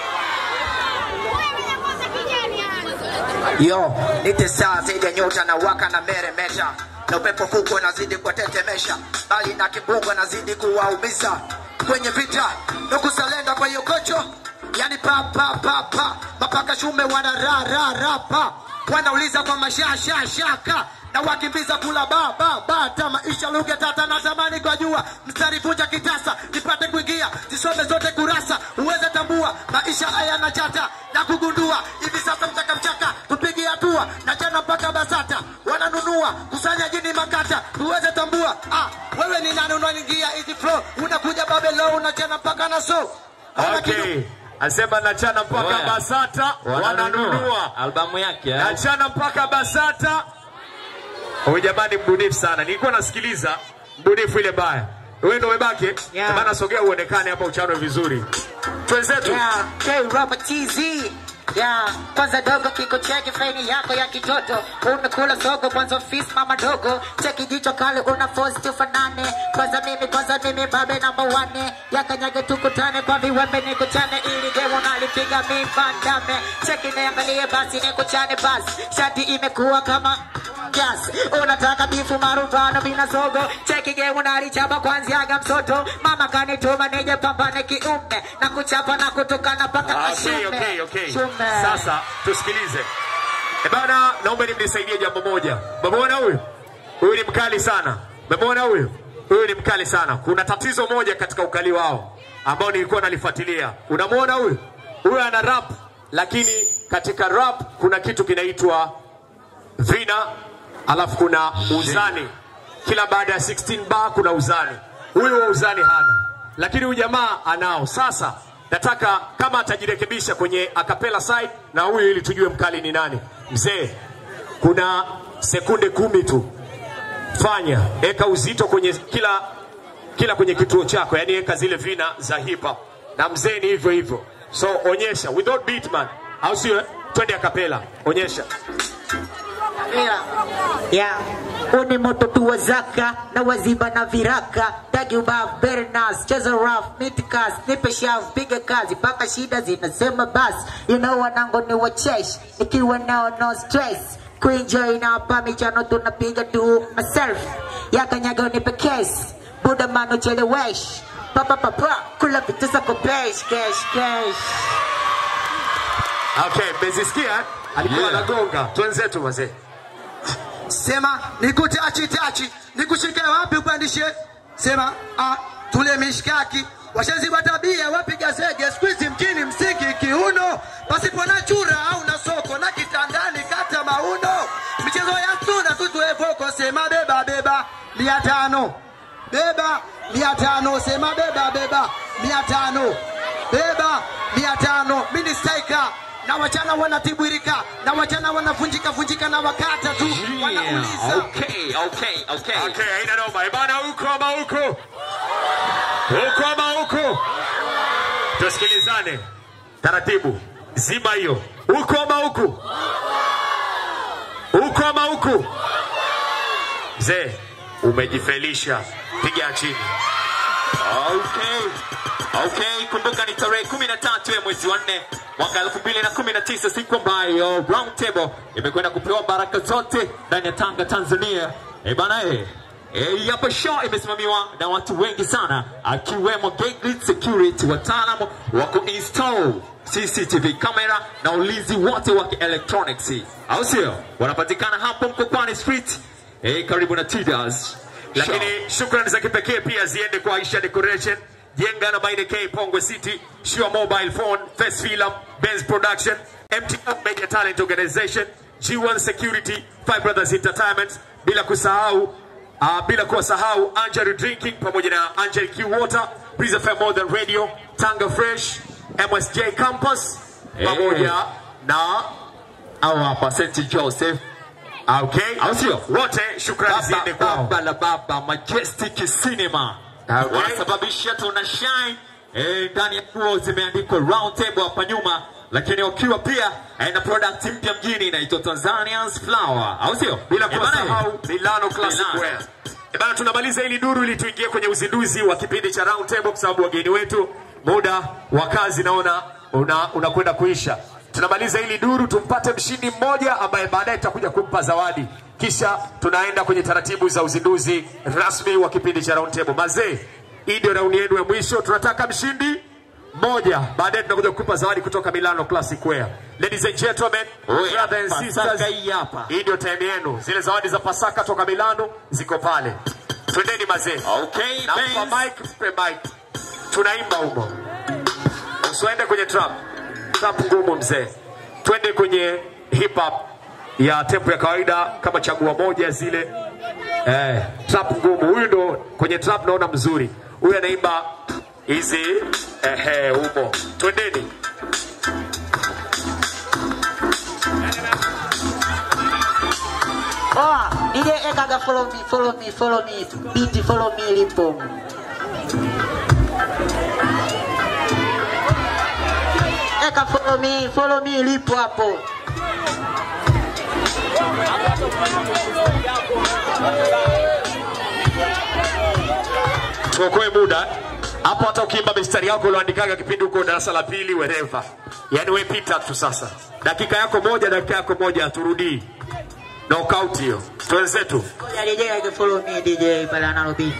J: Yo, nite saa zaidi ya nyota na waka na meremeta na upepo fuko nazidi kuwatetemesha, bali na kibungo nazidi kuwaumiza kwenye vita nukusalenda kwa hiyo kocho, yani pa pa pa pa mapaka shume wana ra ra ra pa wanauliza kwa mashasha shaka na wakimbiza kula ba ba ba ta maisha lugha tata na tamani kwa jua mstari vunja kitasa nipate kuingia zisome zote kurasa uweze tambua maisha haya na chata na kugundua hivi sasa mchaka mchaka tupige hatua na jana mpaka basata wananunua kusanya jini makata uweze tambua ah, wewe ni nani unaingia hizi flow unakuja babelo unachana mpaka na so
A: Okay, asema nachana mpaka
C: Oya.
A: Basata wananunua
C: albamu yake. eh.
A: nachana mpaka Basata. Huyu jamani mbunifu sana, nilikuwa nasikiliza mbunifu ile baya. Wewe ndio umebaki
J: Yeah.
A: bana, sogea uonekane hapa, uchanwe vizuri. Twenzetu
J: Yeah, K Robert TZ. Yeah, kwanza dogo kiko cheki faini yako ya kitoto unakula sogo kwanza fis mama dogo cheki jicho kale una force tufanane kwanza mimi kwanza mimi babe number one yakanyage tukutane kwa viwembe nikuchane ili game unalipiga mi bandame cheki niangalie basi nikuchane basi shati imekuwa kama Yes, unataka bifu maruvano mina sogo cheki game unalichapa kwanziaga msoto mama kanituma nije pambane kiume na kuchapa na kutukana paka
A: Ah,
J: ashume
A: okay, okay, okay.
J: Shume.
A: Sasa tusikilize. E bana, naomba nimnisaidie jambo moja. Mmemwona huyu? Huyu ni mkali sana. Mmemwona huyu? Huyu ni mkali sana. Kuna tatizo moja katika ukali wao ambao nilikuwa nalifuatilia. Unamwona huyu? Huyu ana rap, lakini katika rap kuna kitu kinaitwa vina, alafu kuna uzani. kila baada ya 16 bar kuna uzani. Huyu wa uzani hana, lakini huyu jamaa anao. Sasa nataka kama atajirekebisha kwenye acapella side na huyu, ili tujue mkali ni nani. Mzee, kuna sekunde kumi tu, fanya eka uzito kwenye kila kila kwenye kituo chako, yani eka zile vina za hip hop, na mzee ni hivyo hivyo. So onyesha without beat man, au sio? eh? Twende acapella, onyesha.
L: Yeah. Uni moto tu wa zaka na waziba na viraka tagi ubav bernas cheza rough mitikas nipe shav piga kazi paka shida zinasema basi you know wanango ni wachesh nikiwa nao no stress kuenjoy na hapa michano tunapiga tu myself yakanyaga unipe case buda mano chelewesh papa papa kula vitu zako pesh cash cash
A: Okay, mmezisikia? Alikuwa
M: Yeah.
A: anagonga. Twenzetu wazee.
M: Sema nikutachi tachi, nikushike wapi upandishe? Sema ah, tule mishkaki washaziba tabia, wapiga zege squeeze mkini msiki kiuno, pasipo na chura au na soko na kitandani kata mauno, michezo ya tuna tutuevoko, sema beba beba mia tano beba mia tano, sema beba beba mia tano beba mia tano, mini striker na wachana wanatibwirika na wachana wanavunjika vunjika na wakata tu wanauliza
C: Okay, okay, okay.
A: Okay, haina noma. Eh, bana huko ama huko? Huko ama huko? Tusikilizane. Taratibu. Zima hiyo. Huko ama huku? Huko ama huku? Mzee, umejifelisha. Piga chini.
C: Okay. Okay, kumbuka ni tarehe 13 ya mwezi wa 4 mwaka 2019 siku ambayo Round Table imekwenda kupewa baraka zote ndani ya Tanga, Tanzania. Eh bana eh. Eh, hapa show imesimamiwa na watu wengi sana akiwemo Gateway Security, wataalamu wa kuinstall CCTV camera na ulinzi wote wa electronics, au sio? Wanapatikana hapo Mkokwani Street eh, karibu na Tidas.
A: Lakini shukrani za kipekee pia ziende kwa Aisha Decoration, Jenga na Baine K Pongwe City, Sure Mobile Phone, First Film, Benz Production, MTO Media Talent Organization, G1 Security, Five Brothers Entertainment, bila kusahau uh, bila kuwasahau Angel Drinking pamoja na Angel Q Water, Breeze FM More Than Radio, Tanga Fresh, MSJ Campus pamoja na
C: au hapa St Joseph
A: Okay,
C: au sio?
A: Wote shukrani ziende
C: baba,
A: kwao.
C: baba la baba Majestic Cinema
A: Okay.
C: wanasababisha tuna shine eh, ndani ya nguo zimeandikwa round table hapa nyuma, lakini wakiwa pia eh, na product mpya mjini inaitwa Tanzanians Flower, au sio?
A: bila
C: Eh, bana,
A: kuwasahau Milano Classic
C: Milano.
A: Wear. Eh bana, tunamaliza hili duru ili tuingie kwenye uzinduzi wa kipindi cha Round Table, kwa sababu wageni wetu muda wa kazi naona una- unakwenda kuisha. Tunamaliza hili duru, tumpate mshindi mmoja ambaye baadaye tutakuja kumpa zawadi, kisha tunaenda kwenye taratibu za uzinduzi rasmi wa kipindi cha Round Table. Mazee, hii ndio raundi yenu ya mwisho, tunataka mshindi moja, baadaye tunakuja kukupa zawadi kutoka Milano Classic Wear. Ladies and gentlemen,
C: Oya,
A: brothers and
C: Pasaka
A: sisters,
C: hii hapa.
A: hii ndio time yenu. Zile zawadi za Pasaka toka Milano ziko pale. Twendeni mazee.
C: Okay,
A: Nampa
C: Benz.
A: mic, mpe mic. Tunaimba humo. Usiende kwenye trap. Trap ngumu mzee. Twende kwenye hip hop ya tempo ya kawaida kama chagua moja zile. Eh, trap ngumu. Huyu ndo kwenye trap naona mzuri. Huyu anaimba hizi ehe humo. Twendeni.
L: Oh, DJ Ekaga follow me, follow me, follow me. Beat follow me lipo. Eka follow me, follow me lipo hapo.
A: tuokoe muda hapo. Hata ukiimba mistari yako ulioandikaga kipindi huko darasa la pili, wereva, yani we pita tu sasa. Dakika yako moja, dakika yako moja, haturudii knockout hiyo. Twenzetu
L: Ngoja DJ Eka follow me DJ pale analo beat.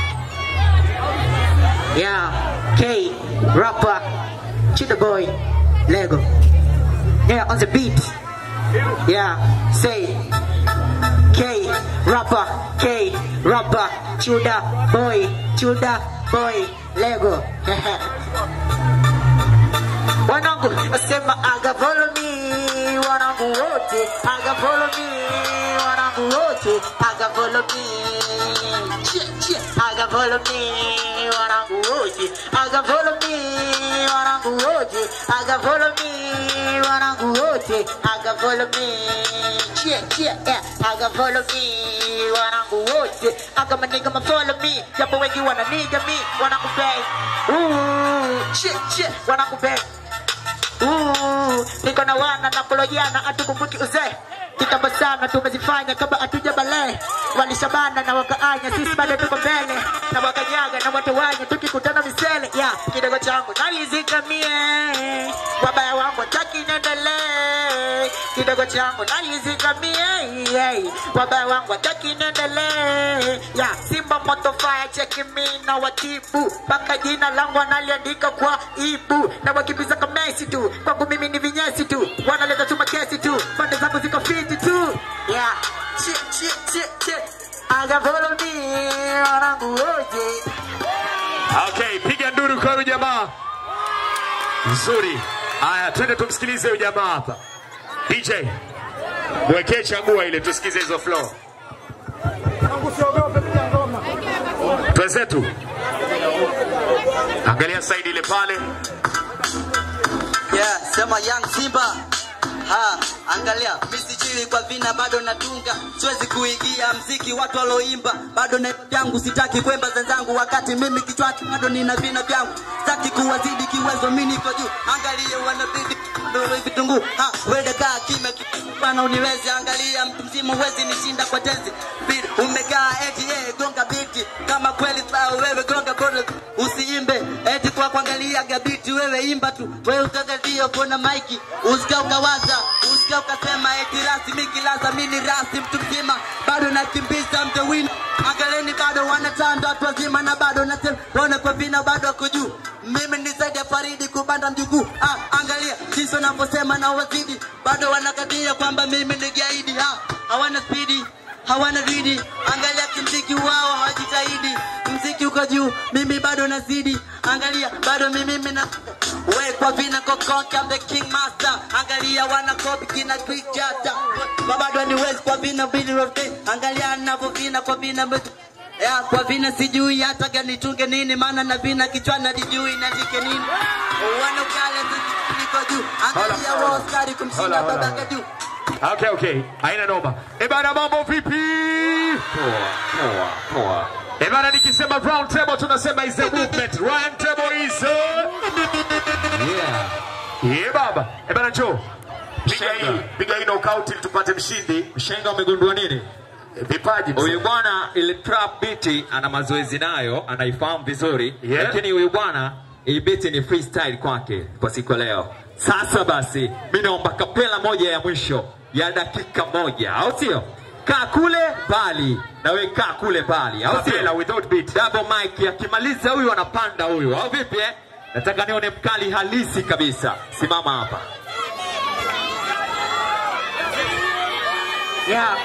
L: Yeah, K, rapper, Cheetah Boy, Lego. Yeah, on the beat. Yeah, say K, rapper, K, rapper, Chuda Boy, Chuda Boy, Lego. wanangu, sema aga follow me, wanangu wanangu wote aga follow me wanangu wote aga follow me Chie, chie. aga follow me wanangu wote aga follow me wanangu wote aga follow me wanangu wote aga follow me Chie, chie, yeah. aga follow me wanangu wote aga maniga ma follow me japo wengi wananiga me wanangu bay Ooh, chie, chie. wanangu bay Ooh, niko na wana na kulojana hatukumbuki uzee kitambo sana tumezifanya kama hatuja bale walishabana na wakaanya sisi bado tuko mbele na wakanyaga na watawanya tukikutana misele ya yeah, kidogo changu nalizikamie wabaya wangu wataki niendelee kidogo changu nalizikamie yeah, wabaya wangu wataki niendelee ya yeah, simba moto fire cheki mi na watibu mpaka jina langu analiandika kwa ibu na wakimbiza kamesi tu kwangu mimi ni vinyesi tu wanaleta tu makesi tu pande zangu ziko fiti tu yeah. Chie, chie, chie, chie. Aga follow me wanangu wote
A: Okay, piga nduru kwa huyu jamaa. Nzuri. Haya, twende tumsikilize huyu jamaa hapa. DJ, mwekee chagua ile tusikize hizo flow. Twenzetu. Angalia side ile pale.
K: yeah, sema young simba ha angalia mi sijui kwa vina bado natunga siwezi kuigia mziki watu waloimba bado na vyangu sitaki kwemba zenzangu wakati mimi kichwani bado nina vina vyangu sitaki kuwazidi kiwezo mi niko juu angalia wanabidi Doro vitunguu ha wede kaa kimya bana uniwezi angalia mtu mzima uwezi nishinda kwa tenzi Bidi, umekaa eti yeye gonga biti kama kweli sawa wewe gonga bora usiimbe eti kwa kuangalia gabiti wewe imba tu wewe utakadio kona maiki usika ukawaza usika ukasema eti rasmi kilaza mini rasi mtu mzima bado nakimbiza mtewini angaleni bado wanatanda watu wazima na bado nasema wana kwa vina bado wako juu mimi ni zaidi ya faridi kubanda mjukuu ah, angalia jinsi wanavyosema na wazidi bado wanakadia kwamba mimi ni gaidi ah, hawana spidi hawana ridi angalia kimziki wao hawajitahidi mziki uko juu mimi bado nazidi angalia bado mimi mina we kwa vina kokonka I'm the king master angalia wana copy kina quick chata bado ni wezi kwa vina bidi rotate angalia ninavyovina kwa vina mbetu ya kwa vina sijui hata gani tunge nini maana na vina kichwani najijui natike nini wanokale niko juu angalia wao skari kumshinda
A: Hola, hola,
K: babaka juu
A: Okay, okay. Haina noma. Eh bana mambo vipi?
C: Poa, poa, poa.
A: Eh bana nikisema round table tunasema is a movement. Round table is a...
C: Yeah.
A: Yeah baba. Eh bana njoo. Piga hii, piga hii knockout ili tupate mshindi.
C: Mshenga umegundua nini?
A: Vipaji. mzee.
C: Huyu bwana ile trap beat ana mazoezi nayo, anaifahamu vizuri.
A: Yeah.
C: Lakini huyu bwana hii beat ni freestyle kwake kwa siku ya leo. Sasa basi, mimi naomba kapela moja ya mwisho ya dakika moja, au sio? Kaa kule bali na we kaa kule bali, au sio?
A: Kapela without beat.
C: Double mic, akimaliza huyu anapanda huyu, au vipi eh? Nataka nione mkali halisi kabisa. Simama hapa.
L: Yeah.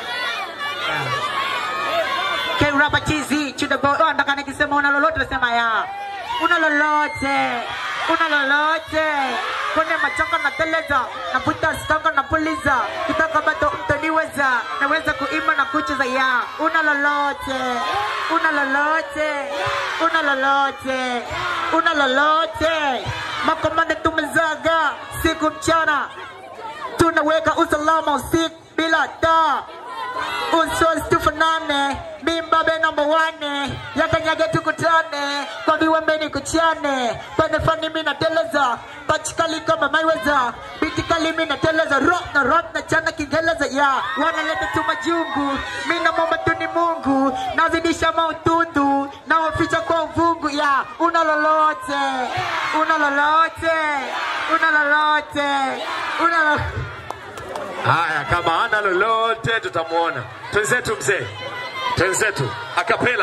L: K Rapa TZ to the boy. Oh, nataka nikisema una lolote nasema ya. Una lolote. Una lolote. Kwenye machanga na teleza, navuta stanga na puliza. Kitaka bado mtaniweza, naweza kuimba na kucheza ya. Una lolote. Una lolote. Una lolote. Una lolote. Makomande tumezaga siku mchana tunaweka usalama usiku bila taa usos tufanane mimbabe namba wane yakanyage tukutane kwa viwembe kuchane panefani mina teleza pachikali kama maiweza bitikali mina teleza rock na rock na chana kiingereza ya wanaleta tu majungu mina momba tu ni mungu nazidisha mautundu na waficha kwa uvungu ya una lolote una lolote una lolote una lolote
A: Haya, kama hana lolote tutamuona. Twenzetu mzee, twenzetu akapela.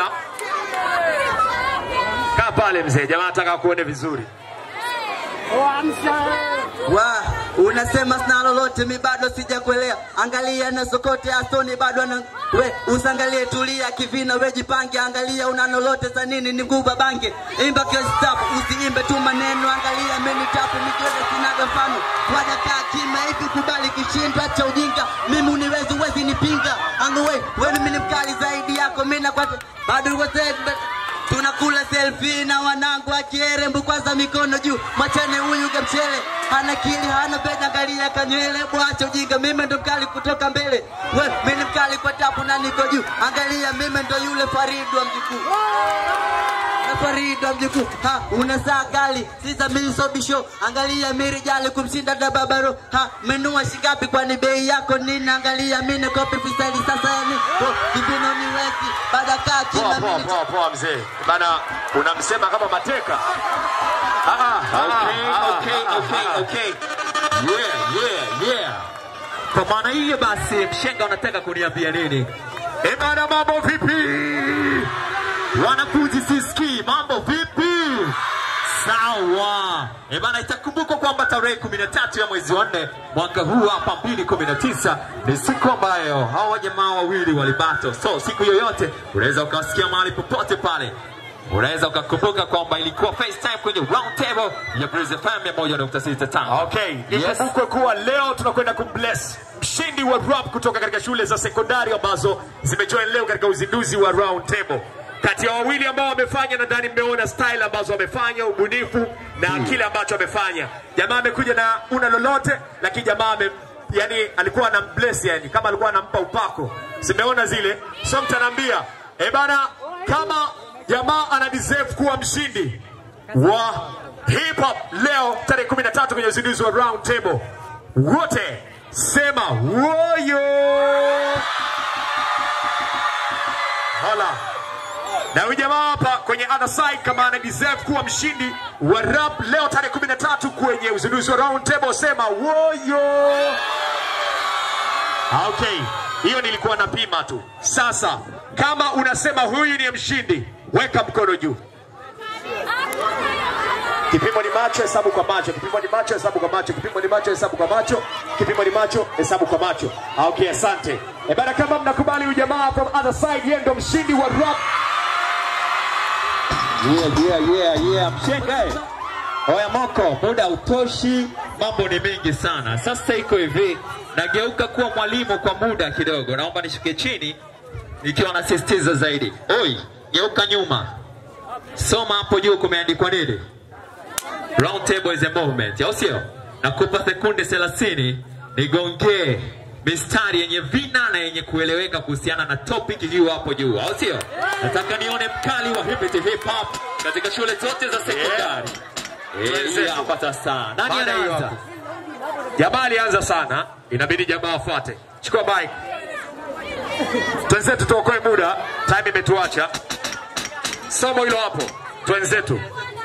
A: Kaa pale mzee, jamaa nataka kuone vizuri.
K: wa unasema sina lolote mi bado sijakuelea angalia na sokote asoni bado ana we usangalie tulia kivina we jipange angalia una lolote za nini ni nguba bange imba kiostap usiimbe tu maneno angalia meni tapu mikiweza sinaga mfano wajakaa kima hivi sikubali kishindwa cha ujinga mimi uniwezi uwezi nipinga anguwe weni mimi ni mkali zaidi yako mimi na kwake bado uko safe tunakula selfie na wanangu akierembu kwanza mikono juu mwachane huyu gamchele hana kili hana bega angalia kanywele bwacha ujinga mimi ndo mkali kutoka mbele we mimi ni mkali kwa tapu na niko juu angalia mimi ndo yule Farid wa mjukuu na Farid wa mjukuu ha una saa kali sisa mimi so bisho angalia miri jali kumshinda da babaro ha menua shingapi kwani bei yako nini angalia mimi ni kopi fisali sasa yani oh, kibino ni wezi baada kaa
A: Poa
K: kina
A: poa
K: mimi
A: poa poa mzee. Bana unamsema kama mateka. Ah ah.
C: Okay,
A: ah,
C: okay,
A: ah,
C: okay,
A: ah.
C: okay. Yeah, yeah, yeah. Kwa maana hiyo basi, mshenga unataka kuniambia nini?
A: Eh bana mambo vipi?
C: Wanafunzi sisikii, mambo vipi? Sawa. Eh bana, itakumbukwa kwamba tarehe 13 ya mwezi wa nne mwaka huu hapa 2019 ni siku ambayo hawa jamaa wawili walibato. So siku yoyote unaweza ukawasikia mahali popote pale. Unaweza ukakumbuka kwamba ilikuwa FaceTime kwenye round table ya Breeze FM 101.65.
A: Okay,
C: Yes.
A: ikumbukwe kuwa leo tunakwenda kumbless mshindi wa rap kutoka katika shule za sekondari ambazo zimejoin leo katika uzinduzi wa round table. Kati ya wawili ambao wamefanya, nadhani mmeona style ambazo wamefanya, ubunifu na kile ambacho amefanya. Jamaa amekuja na una lolote, lakini jamaa ame yani alikuwa anambless yani kama alikuwa anampa upako. Simeona zile. So mtaniambia, eh bana kama jamaa ana deserve kuwa mshindi wa hip hop leo tarehe 13 kwenye uzinduzi wa round table. Wote sema woyo. Hala. Na huyu jamaa hapa kwenye other side kama ana deserve kuwa mshindi wa rap leo tarehe 13 kwenye uzinduzi wa round table sema woyo. Ah, Okay, hiyo nilikuwa napima tu. Sasa kama unasema huyu ni mshindi, weka mkono juu. Kipimo ni macho, hesabu kwa macho. Kipimo ni macho, hesabu kwa macho. Kipimo ni macho, hesabu kwa macho. Kipimo ni macho, hesabu kwa macho. Ah, Okay, asante. E bana, kama mnakubali huyu jamaa from other side, yeye ndo mshindi wa rap.
C: Yeah, yeah, yeah, yeah. Mshenga eh. Oya Moko, muda utoshi, mambo ni mengi sana. Sasa iko hivi, nageuka kuwa mwalimu kwa muda kidogo. Naomba nishuke chini nikiwa nasisitiza zaidi. Oi, geuka nyuma. Soma hapo juu kumeandikwa nini? Round table is a movement, au sio? Nakupa sekunde 30 nigongee mistari yenye vina na yenye kueleweka kuhusiana na topic hiyo hapo juu, au sio? Nataka nione mkali wa hip hip hop katika shule zote za sekondari. Eh, hii hapa sasa. Nani
A: Baada hiyo
C: anaanza?
A: hapo. Jamaa alianza sana, inabidi jamaa afuate. Chukua mic. Twenzetu tuokoe muda, time imetuacha. Somo hilo hapo, twenzetu.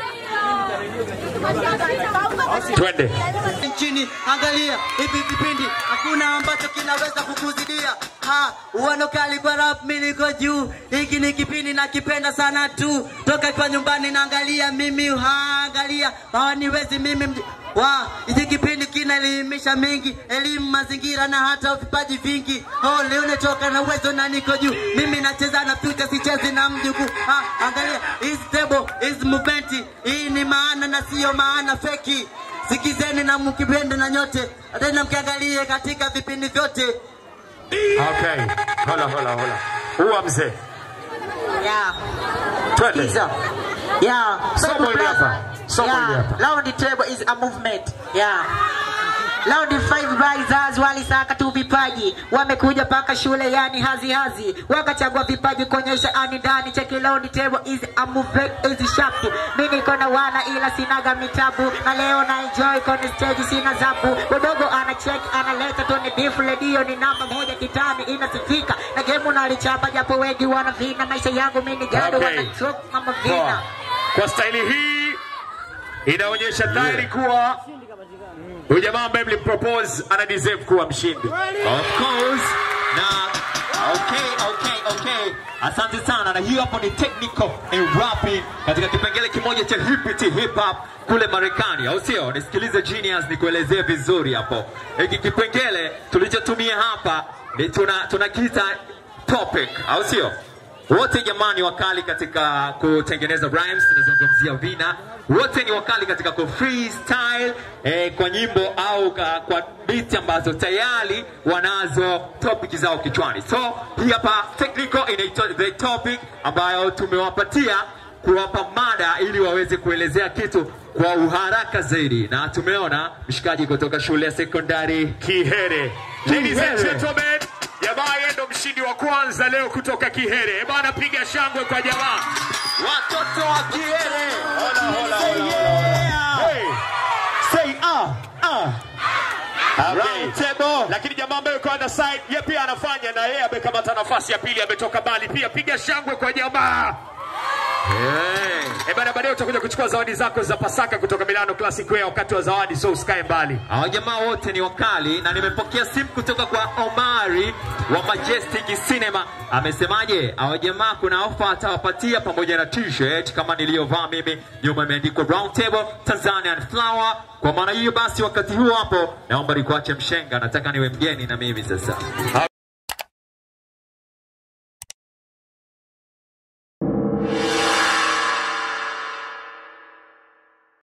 A: Twende.
K: nchini angalia hivi vipindi hakuna ambacho kinaweza kukuzidia ha uano kali kwa rap mimi niko juu hiki ni kipindi nakipenda sana tu toka kwa nyumbani naangalia mimi ha angalia hawaniwezi mimi mj- wa hiki kipindi kinaelimisha mengi elimu mazingira na hata vipaji vingi oh leo netoka na uwezo na niko juu mimi nacheza na future sichezi na mjukuu ha angalia is table is movement hii ni maana na sio maana feki sikizeni na mkipende na nyote tena mkiangalie katika vipindi vyote
A: Okay. Hola, hola, hola. Huwa mzee.
L: Yeah.
A: Twende.
L: Pizza. Yeah.
A: Somo
L: Baby
A: hili
L: brother.
A: hapa. Somo hili
L: Yeah.
A: hapa.
L: Round the table is a movement. Yeah. Round five risers walisaka tu vipaji, wamekuja paka shule yani hazi hazi, wakachagua vipaji kuonyesha ani ndani. Cheki round table is a movement is sharp. Mimi niko na wana ila sinaga mitabu, na leo na enjoy kwenye stage sina zabu. Udogo ana check analeta tu ni beef radio ni namba moja kitani inasifika, na game unalichapa japo wengi wana vina. Maisha yangu mimi ni gado
A: Okay.
L: wana choke mama vina.
A: Poa. Kwa staili hii inaonyesha dhahiri kuwa huyu jamaa ambaye mlimpropose ana deserve kuwa mshindi.
C: Of course. Na okay, okay, okay. Asante sana. Na hiyo hapo ni technical and rapping katika kipengele kimoja cha hip hip hop kule Marekani, au sio? Nisikilize Genius nikuelezee vizuri hapo. Hiki kipengele tulichotumia hapa ni tuna tunakiita topic, au sio? wote jamani wakali katika kutengeneza rhymes tunazungumzia vina wote ni wakali katika ku freestyle eh, kwa nyimbo au ka, kwa beat ambazo tayari wanazo topic zao kichwani so hii hapa technical inaitwa the topic ambayo tumewapatia kuwapa mada ili waweze kuelezea kitu kwa uharaka zaidi na tumeona mshikaji kutoka shule ya sekondari
A: Kihere. Ladies and
C: Kihere.
A: gentlemen, jamaa yeye ndo mshindi wa kwanza leo kutoka Kihere. Eh bana, piga shangwe kwa jamaa.
C: Watoto wa Kihere.
A: Hola, hola, hola, hola. Hey. Say ah, ah. Okay. Lakini jamaa ambaye yuko on side, yeye pia anafanya na yeye amekamata nafasi ya pili, ametoka mbali pia. Piga shangwe kwa jamaa.
C: Hey.
A: Eh bana, baadaye utakuja kuchukua zawadi zako za Pasaka kutoka Milano Classic Wear wakati wa zawadi, so usikae mbali.
C: Hawa jamaa wote ni wakali na nimepokea simu kutoka kwa Omari wa Majestic Cinema. Amesemaje? Hawa jamaa kuna ofa atawapatia pamoja na t-shirt kama niliyovaa mimi, nyuma imeandikwa Round Table Tanzanian Flower. Kwa maana hiyo basi, wakati huo hapo, naomba nikuache mshenga, nataka niwe mgeni na mimi sasa.